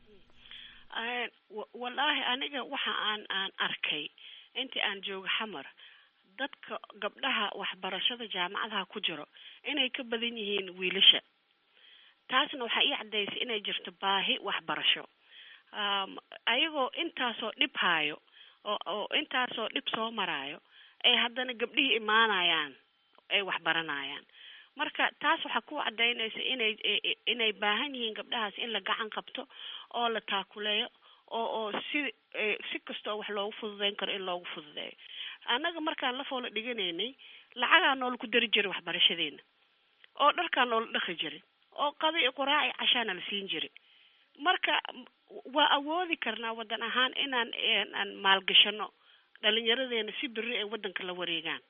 wallaahi aniga waxa aan aan arkay intii aan joogo xamar dadka gabdhaha waxbarashada jaamacadaha ku jiro inay ka badan yihiin wiilasha taasna waxaa ii cadaysay inay jirto baahi waxbarasho ayagoo intaasoo dhib haayo oo oo intaasoo dhib soo maraayo ay haddana gabdhihii imaanayaan ay waxbaranayaan marka taas waxaa ku cadaynaysa inay inay baahan yihiin gabdhahaas in la gacan qabto oo la taakuleeyo oo oo si si kastoo wax loogu fududeyn karo in loogu fududeeyo annaga markaan la foola dhiganaynay lacagaa noola ku dari jiray waxbarashadeena oo dharkaa noola dhaqi jiray oo qada iyo quraaci cashaana la siin jiray marka waa awoodi karnaa wadan ahaan inaan aan maalgashano dhalinyaradeena si beri ay wadanka la wareegaan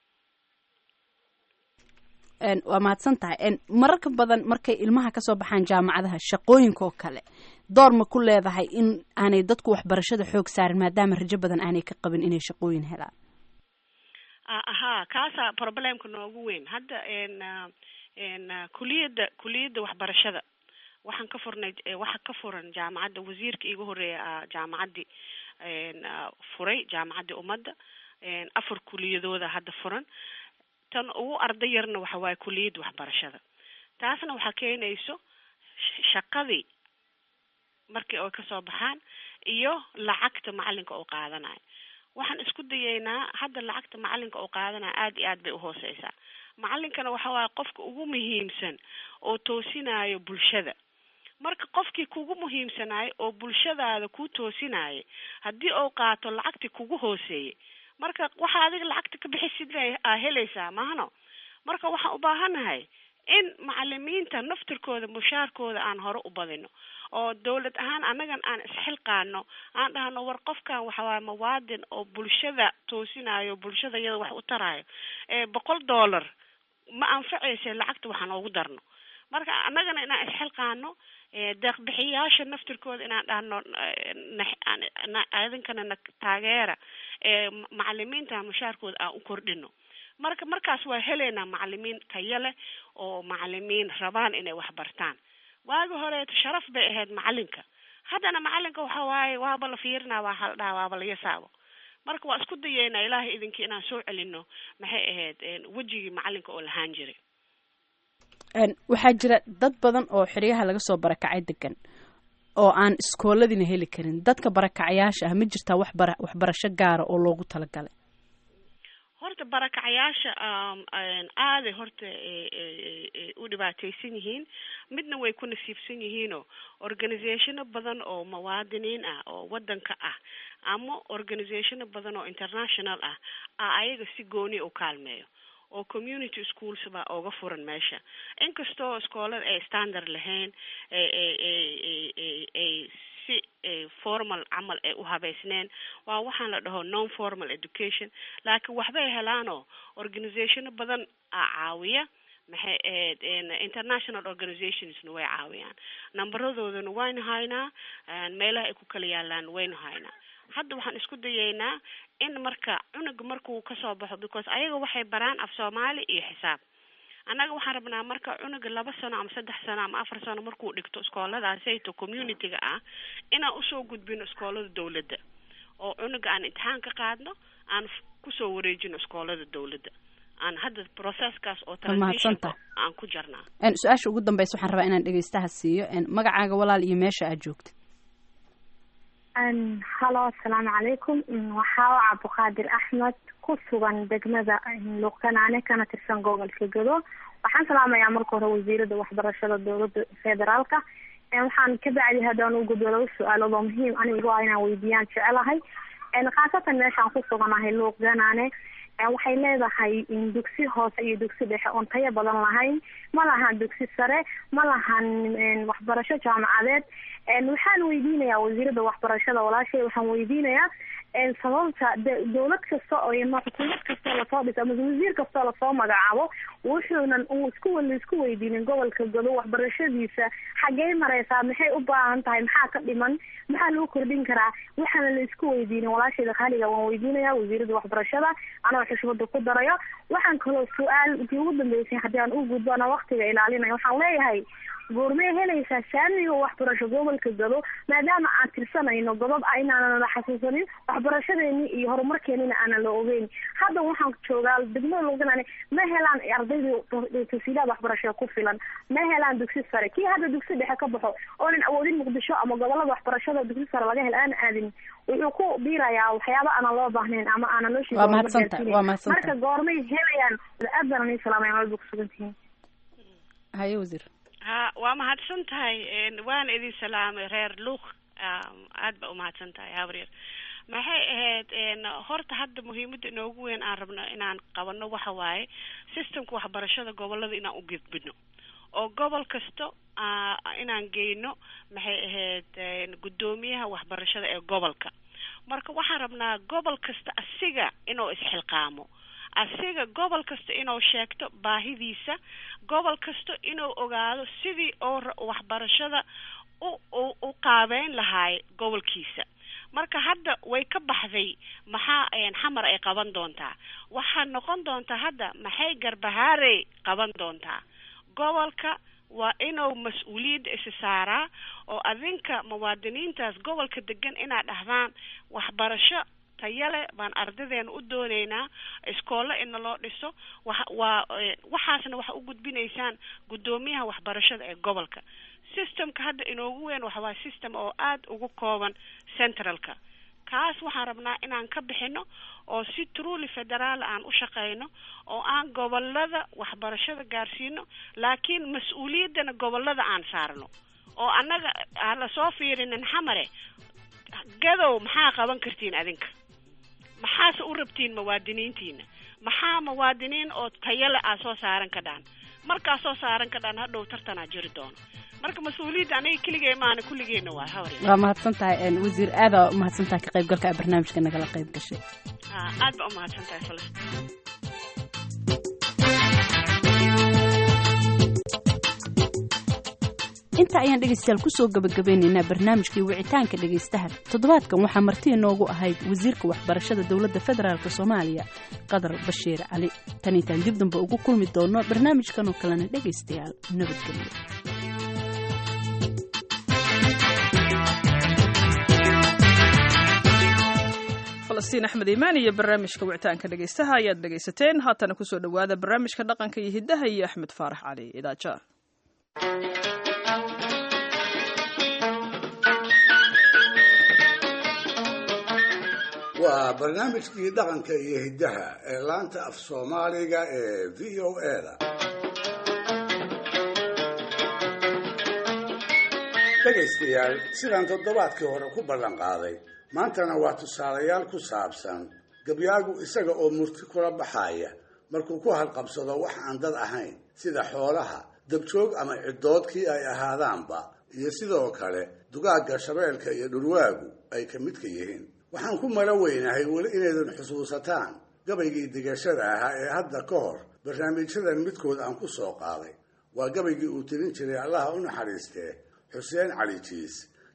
waa mahadsan tahay mararka badan markay ilmaha kasoo baxaan jaamacadaha shaqooyinka oo kale door ma ku leedahay in aanay dadku waxbarashada xoog saarin maadaama rajo badan aanay ka qabin inay shaqooyin helaan ahaa kaasaa problemka noogu weyn hadda kuliyadda kuliyadda waxbarashada waxaan ka furnay waxa ka furan jaamacadda wasiirka iiga horeeya jaamacaddii furay jaamacaddii ummadda afar kuliyadooda hadda furan tan ugu arday yarna waxa waaye kuliyadda waxbarashada taasna waxaa keenayso shaqadii markii ay kasoo baxaan iyo lacagta macalinka oo qaadanayo waxaan isku dayaynaa hadda lacagta macalinka oo qaadanaya aada iyo aad bay uhooseysaa macalinkana waxa waaye qofka ugu muhiimsan oo toosinayo bulshada marka qofkii kugu muhiimsanayo oo bulshadaada ku toosinaya haddii uu qaato lacagtii kugu hooseeyey marka waxa adiga lacagta ka bixisid aa helaysaa mahano marka waxaan u baahanahay in macalimiinta naftirkooda mushaarkooda aan hore u badino oo dawlad ahaan annagan aan isxilqaano aan dhahno war qofkan waxawaaye mawaadin oo bulshada toosinayo bulshada iyada wax u tarayo ee boqol dollar ma anfacaysa lacagta waxaan oogu darno marka annagana inaan isxilqaano deeqbixiyaasha naftirkooda inaan dhahno idinkana na taageera macalimiinta mushaarkooda aan u kordhino marka markaas waa helaynaa macalimiin tayo leh oo macalimiin rabaan inay wax bartaan waagi horeeto sharaf bay ahayd macalinka haddana macalinka waxa waaye waaba la fiirinaa waa haldhaa waaba la yasaabo marka waa isku dayeynaa ilaahay idinkii inaan soo celino maxay ahayd wejigii macalinka oo lahaan jiray waxaa jira dad badan oo xeryaha laga soo barakacay degan oo aan iskooladiina heli karin dadka barakacayaasha ah ma jirtaa waxbara waxbarasho gaara oo loogu talagalay horta barakacayaasha aaday horta u dhibaataysan yihiin midna way ku nasiibsan yihiinoo organizationo badan oo muwaadiniin ah oo wadanka ah ama organizationo badan oo international ah a ayaga si gooni u kaalmeeyo oo community schools baa ooga furan meesha inkastoo iskoolada ay standard lahayn ay si formal camal ay u habeysneen waa waxaan la dhaho non formal education laakiin waxbay helaanoo organizationo badan a caawiya maxay ahayd international organizationsna way caawiyaan numberadoodana waynu haynaa meelaha ay ku kala yaalaan waynu haynaa hadda waxaan isku dayaynaa in marka cunuga markuu kasoo baxo because ayaga waxay baraan af soomaali iyo xisaab annaga waxaan rabnaa marka cunuga laba sano ama saddex sano ama afar sano markuu dhigto iskooladaasayto community-ga ah inaan usoo gudbino iskoolada dawladda oo cunuga aan imtixaan ka qaadno aan kusoo wareejino iskoolada dawladda aan hadda processkaas oo transitionka aan ku jarnaa su-aasha ugu dambeysa waxaan rabaa inaan dhegeystaha siiyo magacaaga walaal iyo meesha aad joogta halo asalaamu calaykum waxaa o cabdiqaadir axmed ku sugan degmada luuqkanaane kana tirsan gobolka gado waxaan salaamayaa marka hore wasiirada waxbarashada dowlada federaalka waxaan ka bacdi haddaan u gudbo laba su-aalood oo muhiim anigu ah inaan weydiiyaan jecelahay khaasatan meeshaan ku suganahay luuqganaane waxay leedahay dugsi hoose iyo dugsi dhexe oon tayo badan lahayn ma lahan dugsi sare ma lahan waxbarasho jaamacadeed waxaan weydiinayaa wasiirada waxbarashada walaashay waxaan weydiinayaa sababta dowlad kasta oo xukuumad kastoo lasoo dhiso ama wasiir kastoo lasoo magacaabo wuxuunan uu isku isku weydiinin gobolka godo waxbarashadiisa xaggey mareysaa maxay u baahan tahay maxaa ka dhiman maxaa lagu kordhin karaa waxaana la isku weydiinin walaashayda khaliga waan weydiinaya wasiirada waxbarashada anoo xushmada ku darayo waxaan kaloo su-aal intii ugu dambeysay haddii aan u gudbo ana waktiga ilaalinaya waxaan leeyahay goormee helaysaa saamiga waxbarasho gobolka gado maadaama aan tirsanayno godob a inaanan la xasuusanin waxbarashadeeni iyo horumarkeenina aanan la ogeyn hadda waxaan joogaa degmada loganaan ma helaan ardaydii tasiilaad waxbarasho ku filan ma helaan dugsi sare kii hadda dugsi dhexe ka baxo oonan awoodin muqdisho ama gobolada waxbarashada dugsi sare laga hela aan aadin wuxuu ku biirayaa waxyaaba aanan loo baahnayn ama aanan loo sheegin marka goormay helayaan aad baan ani salaamay walba kusugantihiin haye wasiir ha waa mahadsan tahay waana idin salaamay reer luuq aad ba umahadsan tahay habaryar maxay ahayd horta hadda muhiimada inoogu weyn aan rabno inaan qabano waxa waaye systemka waxbarashada gobolada inaan u gudbino oo gobol kasta inaan geyno maxay ahayd guddoomiyaha waxbarashada ee gobolka marka waxaan rabnaa gobol kasta asiga inuu isxilqaamo asiga gobol kasta inuu sheegto baahidiisa gobol kasta inuu ogaado sidii oo waxbarashada u u qaabeyn lahaay gobolkiisa marka hadda way ka baxday maxaa xamar ay qaban doontaa waxaa noqon doontaa hadda maxay garbahaarey qaban doontaa gobolka waa inuu mas-uuliyadda isi saaraa oo adinka muwaadiniintaas gobolka degan inaad dhahdaan waxbarasho tayale baan ardadeena u dooneynaa iskoolo ina loo dhiso wa waa waxaasna waxa u gudbinaysaan guddoomiyaha waxbarashada ee gobolka systemka hadda inoogu weyn waxa waa system oo aada ugu kooban centralka kaas waxaan rabnaa inaan ka bixino oo si truly federaal aan u shaqeyno oo aan gobolada waxbarashada gaarsiino laakiin mas-uuliyaddana gobolada aan saarno oo annaga aan lasoo fiirinin xamare gadow maxaa qaban kartiin adinka maxaase u rabtiin muwaadiniintiina maxaa muwaadiniin oo tayale aa soo saaran ka dhaan markaa soo saaran ka dhaan hadhow tartanaa jiri doono marka mas-uuliyadda aniga keligee maana kulligeena waa hawar waa mahadsan tahay wasiir aada umahadsan tahay ka qaybgalka barnaamijka nagala qayb gashay aad ba umahadsan tahay falastiin inta ayaan dhegaystayaal kusoo gabagabeynaynaa barnaamijkii wicitaanka dhegaystaha toddobaadkan waxaa marti inoogu ahayd wasiirka waxbarashada dowladda federaalk soomaaliya qadar bashiir cali tan intaan dib damba ugu kulmi doono barnaamijkan oo kalena dhegaystayaal nabadgelyo falastiin axmed iimaan iyo barnaamijka wicitaanka dhegaystaha ayaad dhegaysateen haatana kusoo dhowaada barnaamijka dhaqanka iyo hiddaha iyo axmed faarax cali idaaja waa barnaamijkii dhaqanka iyo hiddaha ee laanta af soomaaliga ee v o a da dhegaystayaal sidaan toddobaadkii hore ku ballan qaaday maantana waa tusaalayaal ku saabsan gabyaagu isaga oo murti kula baxaya markuu ku halqabsado wax aan dad ahayn sida xoolaha dabjoog ama ciddoodkii ay ahaadaanba iyo sidoo kale dugaagga shabeelka iyo dhurwaagu ay ka midka yihiin waxaan ku mala weynahay weli inaydan xusuusataan gabaygii digashada ahaa ee hadda ka hor barnaamijyadan midkood aan ku soo qaaday waa gabaygii uu tirin jiray allaha u naxariistee xuseen cali jiis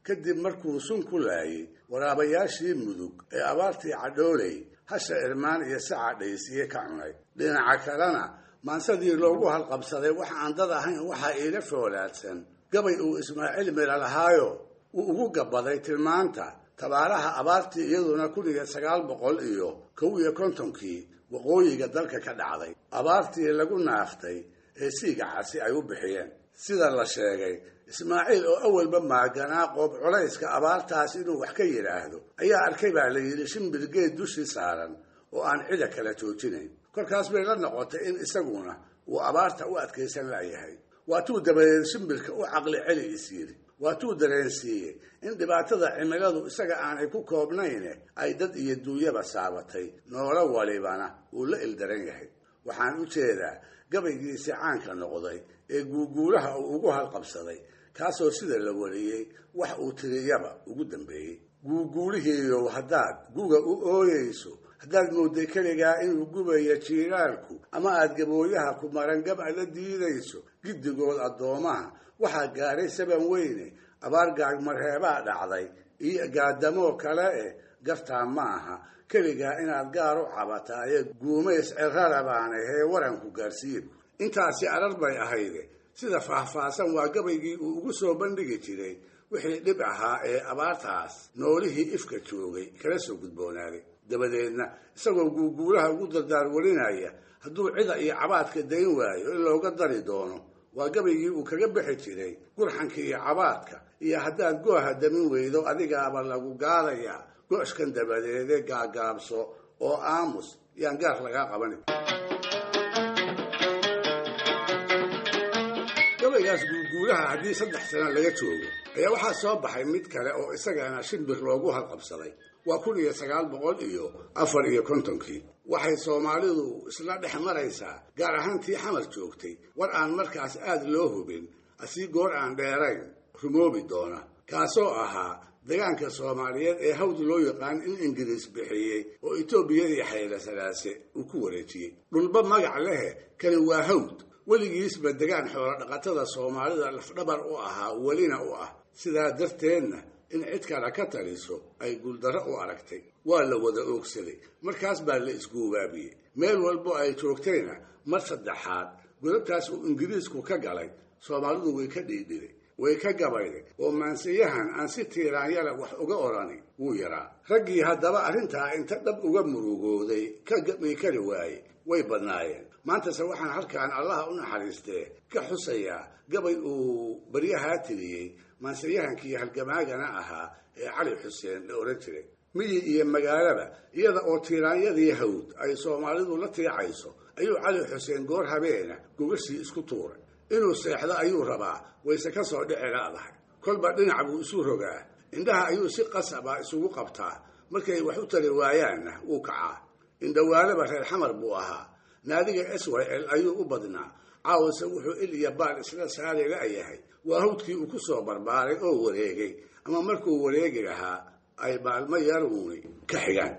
kadib markuu sun ku laayay waraabayaashii mudug ee abaartii cadhooley hasha irmaan iyo saca dhaysiye ka cunay dhinaca kalena maansadii loogu halqabsaday wax aan dad ahayn waxaa iila foolaadsan gabay uu ismaaciil mira lahaayo uu ugu gabaday tilmaanta tabaaraha abaartii iyaduna kun iyo sagaal boqol iyo kow iyo kontonkii waqooyiga dalka ka dhacday abaartii lagu naaftay ee siigacasi ay u bixiyeen sida la sheegay ismaaciil oo awalba maaganaa qoob culayska abaartaas inuu wax ka yidhaahdo ayaa arkay baa la yidhi shimbir geed dushii saaran oo aan cida kala joojinayn kolkaas bay la noqotay in isaguna uu abaarta u adkaysan la'yahay waatuu dabadeed shimbirka u caqli celi is yidhi waatuu dareensiiyey in dhibaatada cimiladu isaga aanay ku koobnayne ay dad iyo duunyaba saabatay noolo walibana uu la ildaran yahay waxaan u jeedaa gabaygiisii caanka noqday ee guuguulaha uu ugu halqabsaday kaasoo sida la wariyey wax uu tiriyaba ugu dambeeyey guuguulihiiyow haddaad guga u ooyeyso haddaad moodday keligaa inuu gubayo jiiraalku ama aad gabooyaha ku marangaba la diidayso giddigood addoomaha waxaa gaaray saban weyne abaar gaagmarheebaa dhacday iyo gaadamoo kale eh gartaa ma aha keligaa inaad gaar u cabataa ee guumays cirrarabaana hee waranku gaarsiiye intaasi arar bay ahayde sida faahfaahsan waa gabaygii uu ugu soo bandhigi jiray wixii dhib ahaa ee abaartaas noolihii ifka joogay kala soo gudboonaaday dabadeedna isagoo guuguulaha ugu dardaar warinaya hadduu cida iyo cabaadka dayn waayo in looga dari doono waa gabaygii uu kaga bixi jiray gurxanka iyo cabaadka iyo haddaad gooha damin weydo adigaaba lagu gaadayaa go-shkan dabadeede gaagaabso oo aamus yaan gaar lagaa qabanin gabaygaas guuguulaha haddii saddex sano laga joogo ayaa waxaa soo baxay mid kale oo isagana shimbir loogu halqabsaday waa kun iyo sagaal boqol iyo afar iyo kontonkii waxay soomaalidu isla dhex maraysaa gaar ahaan tii xamar joogtay war aan markaas aada loo hubin asii goor aan dheerayn rumoobi doona kaasoo ahaa degaanka soomaaliyeed ee hawd loo yaqaan in ingiriis bixiyey oo etoobiyadii xayla salaase uu ku wareejiyey dhulba magac lehe kani waa hawd weligiisba degaan xoolo dhaqatada soomaalida lafdhabar u ahaa welina u ah sidaa darteedna in cid kale ka taliso ay guuldarro u aragtay waa la wada oogsaday markaas baa la isguubaabiyey meel walbo ay joogtayna mar saddexaad godabtaas uu ingiriisku ka galay soomaalidu way ka dhiidhiday way ka gabayday oo maansiyahan aan si tiiraanyala wax uga odhani wuu yaraa raggii haddaba arrintaa inta dhab uga murugooday ka gabi kari waaye way badnaayeen maantase waxaan halkaan allaha u naxariistee ka xusayaa gabay uu baryahaa tiriyey maansiyahankii halgamaagana ahaa ee cali xuseen la odhan jiray miyi iyo magaalaba iyada oo tiiraanyadii hawd ay soomaalidu la tiicayso ayuu cali xuseen goor habeena gogashii isku tuuray inuu seexdo ayuu rabaa wayse ka soo dhici laadahay kolba dhinac buu isu rogaa indhaha ayuu si qasaba isugu qabtaa markay wax u tari waayaanna wuu kacaa indhawaalaba reer xamar buu ahaa naadiga s y l ayuu u badnaa caawase wuxuu il iyo baal isla saari la'yahay waa hawdkii uu ku soo barbaaray oo wareegay ama markuu wareegi lahaa ay maalmo yaruuni ka xigaan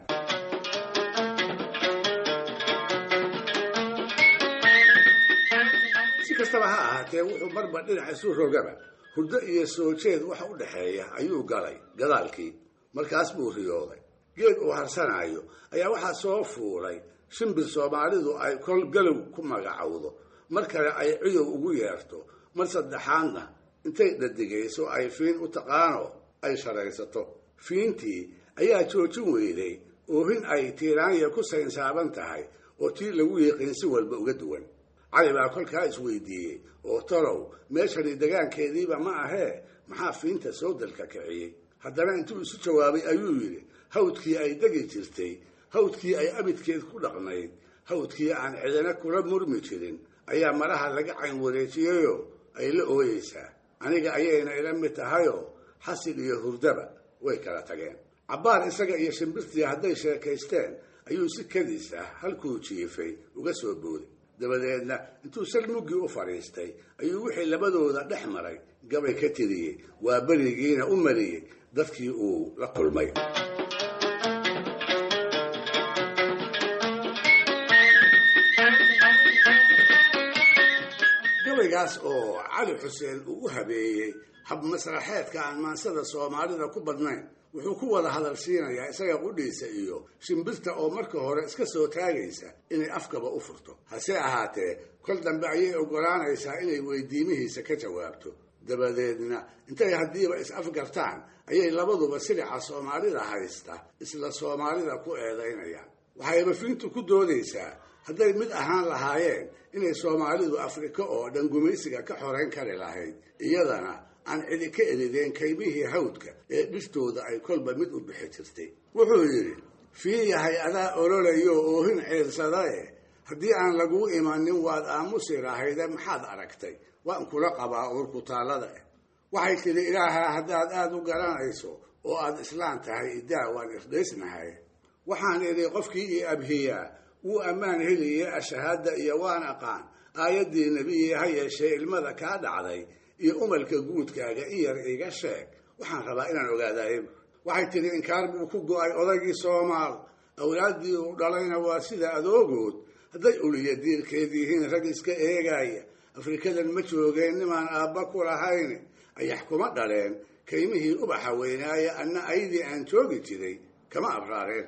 si kastaba ha ahaatee wuxuu marba dhinac isu rogaba hurdo iyo soo jeed waxa u dhexeeya ayuu galay gadaalkii markaas buu riyooday geed uu harsanayo ayaa waxaa soo fuulay shimbir soomaalidu ay kol galow ku magacowdo mar kale ay ciyow ugu yeerto mar saddexaadna intay dhadigayso ay fiin u taqaano ay sharaysato fiintii ayaa joojin weyday oohin ay tiiraanya ku saynsaaban tahay oo tii lagu yiqiin si walba uga duwan cali baa kolkaa isweydiiyey oo talow meeshani degaankeediiba ma ahee maxaa fiinta soo dalka kiciyey haddana intuu isu jawaabay ayuu yidhi hawdkii ay degi jirtay hawdkii ay abidkeed ku dhaqnayd hawdkii aan cidina kula murmi jirin ayaa maraha laga cayn wareejiyeyoo ay la ooyeysaa aniga ayayna ila mid tahayoo xasil iyo hurdaba way kala tageen cabbaar isaga iyo shimbirtii hadday sheekaysteen ayuu si kadis ah halkuu jiifay uga soo booday dabadeedna intuu sal muggii u fadhiistay ayuu wixii labadooda dhex maray gabay ka tiriyey waa berigiina u mariyey dadkii uu la kulmay gabaygaas oo cali xuseen uu u habeeyey hab masraxeedka aan maansada soomaalida ku badnayn wuxuu ku wada hadal siinayaa isaga qudhiisa iyo shimbirta oo marka hore iska soo taagaysa inay afkaba u furto hase ahaatee kol dambe ayay oggolaanaysaa inay weydiimihiisa ka jawaabto dabadeedna intay haddiiba is afgartaan ayay labaduba silica soomaalida haysta isla soomaalida ku eedaynayaan waxayba fiintu ku doodaysaa hadday mid ahaan lahaayeen inay soomaalidu afrika oo dhan gumaysiga ka xorayn kari lahayd iyadana aan cidi ka erideen kaymihii hawdka ee dhirtooda ay kolba mid u bixi jirtay wuxuu yidhi fii yahay adaa ololayo oohin ciirsadae haddii aan laguu imanin waad aamusi lahayde maxaad aragtay waan kula qabaa uurkutaallada ah waxay tidhi ilaahaa haddaad aada u garanayso oo aad islaan tahay idaa waan irdhaysnahay waxaan idhi qofkii ii abhiyaa wuu ammaan heliye ashahaada iyo waan aqaan aayaddii nebiye ha yeeshee ilmada kaa dhacday iyo umalka guudkaaga in yar iga sheeg waxaan rabaa inaan ogaadaayb waxay tidhi inkaar buu ku go-ay odaygii soomaal awlaaddii uu dhalayna waa sida adoogood hadday uliya diirkeed yihiin rag iska eegaya afrikadan ma joogeen nimaan aabba ku lahayn ayax kuma dhaleen kaymihii ubaxa weynaaya anna aydii aan joogi jiray kama abraareen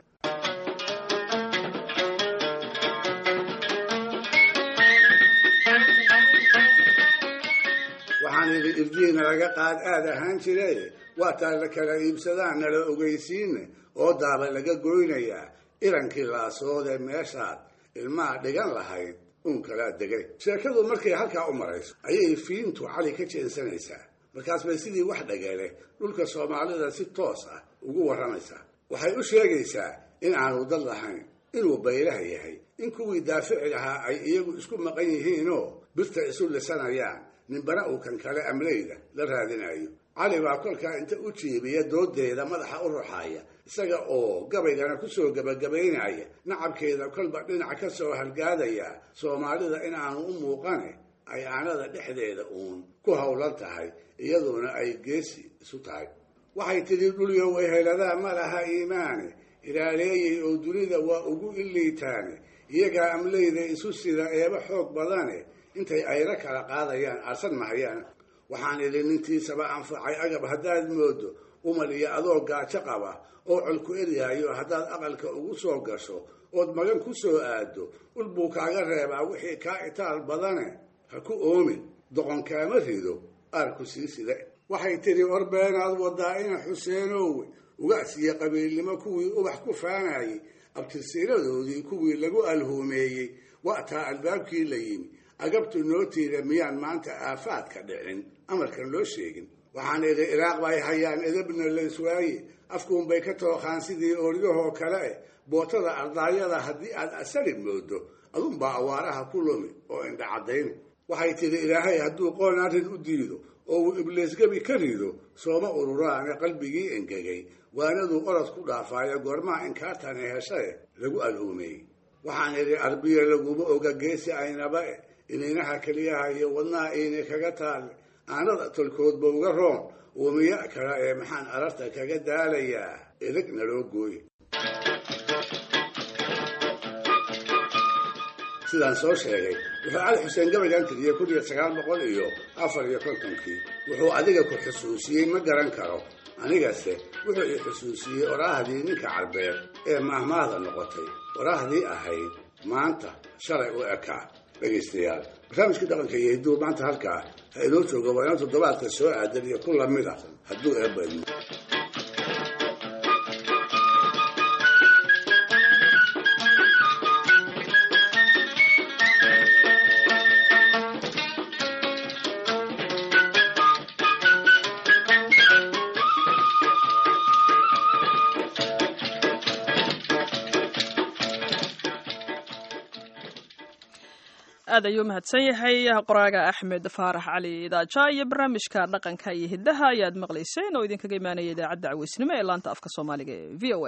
waxaan idhi irdiina laga qaad aad ahaan jiray waa taa la kala iibsadaan nala ogeysiine oo daaba laga goynayaa irankii laasoodee meeshaad ilmaha dhigan lahayd uun kalaa degay sheekadu markay halkaa u marayso ayay fiintu cali ka jeensanaysaa markaas bay sidii wax dhagale dhulka soomaalida si toos ah ugu warramaysaa waxay u sheegaysaa in aanu dad lahayn inuu baylaha yahay in kuwii daafici lahaa ay iyagu isku maqan yihiinoo birta isu lisanayaan ninbana uu kan kale amleyda la raadinayo cali baa kolkaa inta u jiibiya doodeeda madaxa u ruxaaya isaga oo gabaygana kusoo gebagabaynaya nacabkeeda kolba dhinac ka soo halgaadaya soomaalida in aanu u muuqane ay aanada dhexdeeda uun ku howlan tahay iyaduna ay geesi isu tahay waxay tidhi dhulyo wayheladaa ma laha iimaane ilaaleeyay oo dunida waa ugu iliitaane iyagaa amleyda isu sida eeba xoog badane intay ayra kala qaadayaan arsan mahayaan waxaan idhi nintiisaba anfacay agab haddaad moodo umal iyo adoo gaajo qaba oo colku eryaayo haddaad aqalka ugu soo gasho ood magan ku soo aado ul buu kaaga reebaa wixii kaa itaal badane ha ku oomin doqon kaama rido aarku sii side waxay tidhi orbeenaad wadaa ina xuseenowe ugaasiyo qabiilnimo kuwii ubax ku faanayay abtirsiiradoodii kuwii lagu alhuumeeyey wa'taa albaabkii la yimi agabtu noo tiida miyaan maanta aafaadka dhicin amarkan loo sheegin waxaan idhi iraaq bay hayaan edabna layswaaye afkuunbay ka tooqaan sidii ooryahoo kale eh bootada ardaayada haddii aad asari moodo adunbaa awaaraha ku lumi oo indha caddayna waxay tidhi ilaahay hadduu qoon arrin u diido oo uu ibliisgebi ka rido sooma ururaane qalbigii engegay waanaduu orod ku dhaafaayo goormaha inkaartani heshae lagu alhuumeeyey waxaan idhi arbiya laguma oga geesi aynaba e inaynaha keliyaha iyo wadnaha iini kaga taalle aanada tolkoodba uga roon uumiya kala ee maxaan ararta kaga daalayaa edeg naloo gooye sidaan soo sheegay wuxuu cali xuseen gabaygan tiriyey kun iyo sagaal boqol iyo afar iyo kontonkii wuxuu adiga ku xusuusiyey ma garan karo anigase wuxuu i xusuusiyey oraahdii ninka carbeed ee maahmaahda noqotay oraahdii ahayd maanta shalay u ekaa dhegaystayaal barnaamijkii dhaqanka iyo hidduu maanta halkaa ha inoo joogo waa inoo toddobaadka soo aadan iyo ku lamid ah hadduu eebba idmo aad ayuu mahadsan yahay qoraaga axmed faarax cali idaaja iyo barnaamijka dhaqanka iyo hiddaha ayaad maqlayseen oo idinkaga imaanaya idaacadda caweysnimo ee laanta afka soomaaliga ee v o a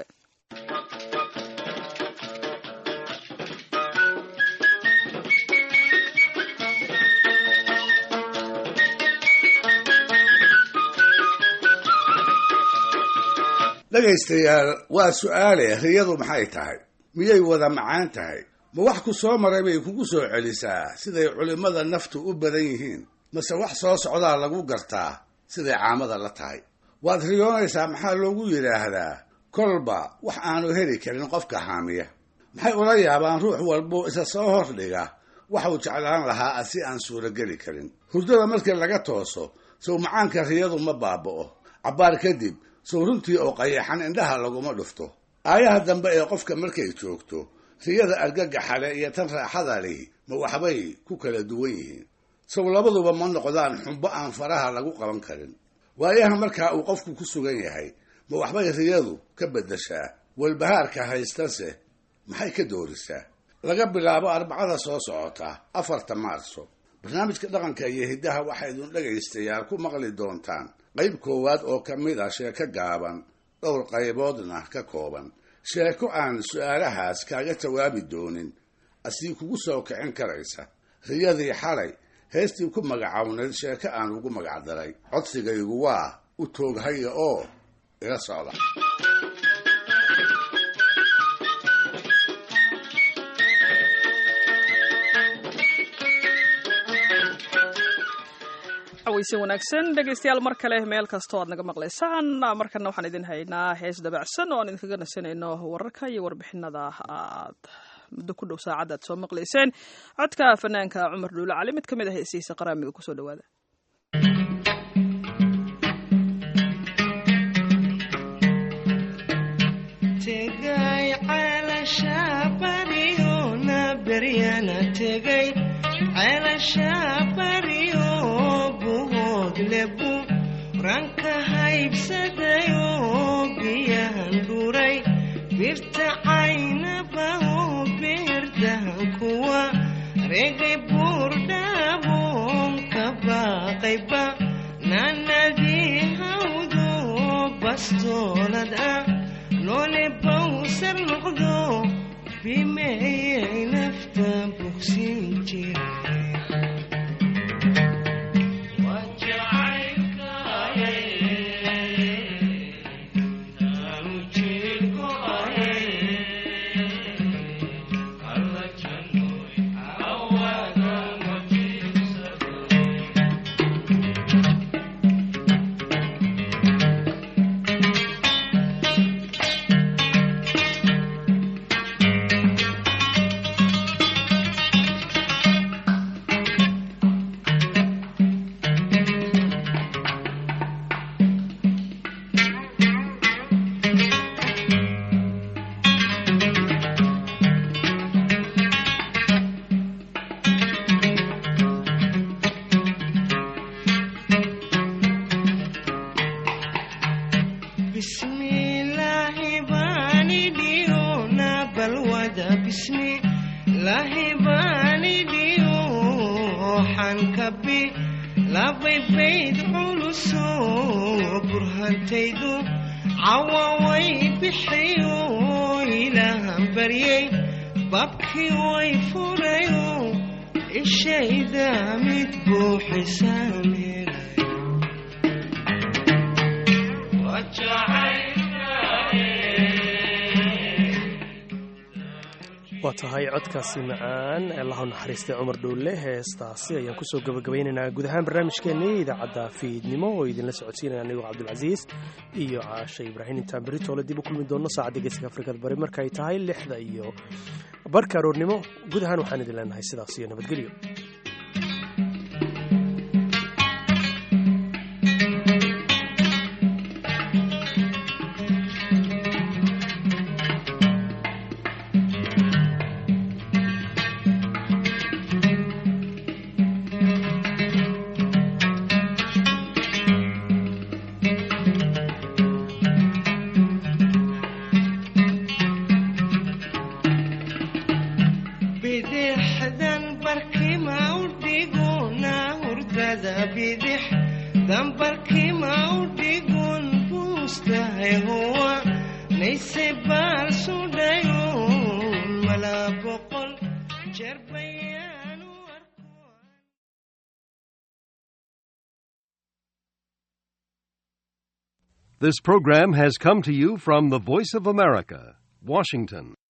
dhegaystayaal waa su-aale riyadu maxay tahay miyay wada macaan tahay ma wax ku soo maray bay kugu soo celisaa siday culimmada naftu u badan yihiin mase wax soo socdaa lagu gartaa siday caamada la tahay waad riyoonaysaa maxaa loogu yidhaahdaa kolba wax aanu heli karin qofka haamiya maxay ula yaabaan ruux walbuu isa soo hordhiga waxuu jeclaan lahaa si aan suurogeli karin hurdada markii laga tooso sow macaanka riyadu ma baaba'o cabbaar kadib sow runtii oo qayaxan indhaha laguma dhufto aayaha dambe ee qofka markay joogto riyada argagaxale iyo tan raaxada lihi ma waxbay ku kala duwan yihiin sow labaduba ma noqdaan xumbo aan faraha lagu qaban karin waayaha markaa uu qofku ku sugan yahay ma waxbay riyadu ka beddeshaa walbahaarka haystase maxay ka doorisaa laga bilaabo arbacada soo socota afarta maarso barnaamijka dhaqanka iyo hiddaha waxaa idin dhegaystayaal ku maqli doontaan qayb koowaad oo ka mid a sheeko gaaban dhowr qayboodna ka kooban sheeko aan su-aalahaas kaaga jawaabi doonin asii kugu soo kicin karaysa riyadii xalay heestii ku magacawnayd sheeko aan ugu magacdaray codsigaygu waa u tooghaya oo ila socda weyse wanaagsan dhegaystayaal mar kale meel kastoo aad naga maqlaysaan markana waxaan idin haynaa hees dabacsan oo aan idinkaga nasanayno wararka iyo warbixinada aad muddo ku dhow saacadda aad soo maqlayseen codka fanaanka cumar dhuule cali mid ka mid ah heesihiisa qaraamiga kusoo dhawaada ranka haybsadayo biyahan dhuray birta caynabao beerdahan kuwa regay buurdhaabon ka baaqayba nanadii hawdo bastoolad ah noole bawsar noqdo bimeeyay nafta bogsin jira waa tahay codkaasi macaan allahu naxariistay cumar dhowlle heestaasi ayaan kusoo gabagabaynaynaa guud ahaan barnaamijkeennii idaacadda fiidnimo oo idinla socodsiinaya anigoo cabdulcasiis iyo caashe ibraahim intaan beritoole dib u kulmi doonno saacadda geeska afrikada bari markaay tahay lixda iyo barka aroornimo guud ahaan waxaan idin leenahay sidaas iyo nabadgelyo This program has come to you from the Voice of America, Washington.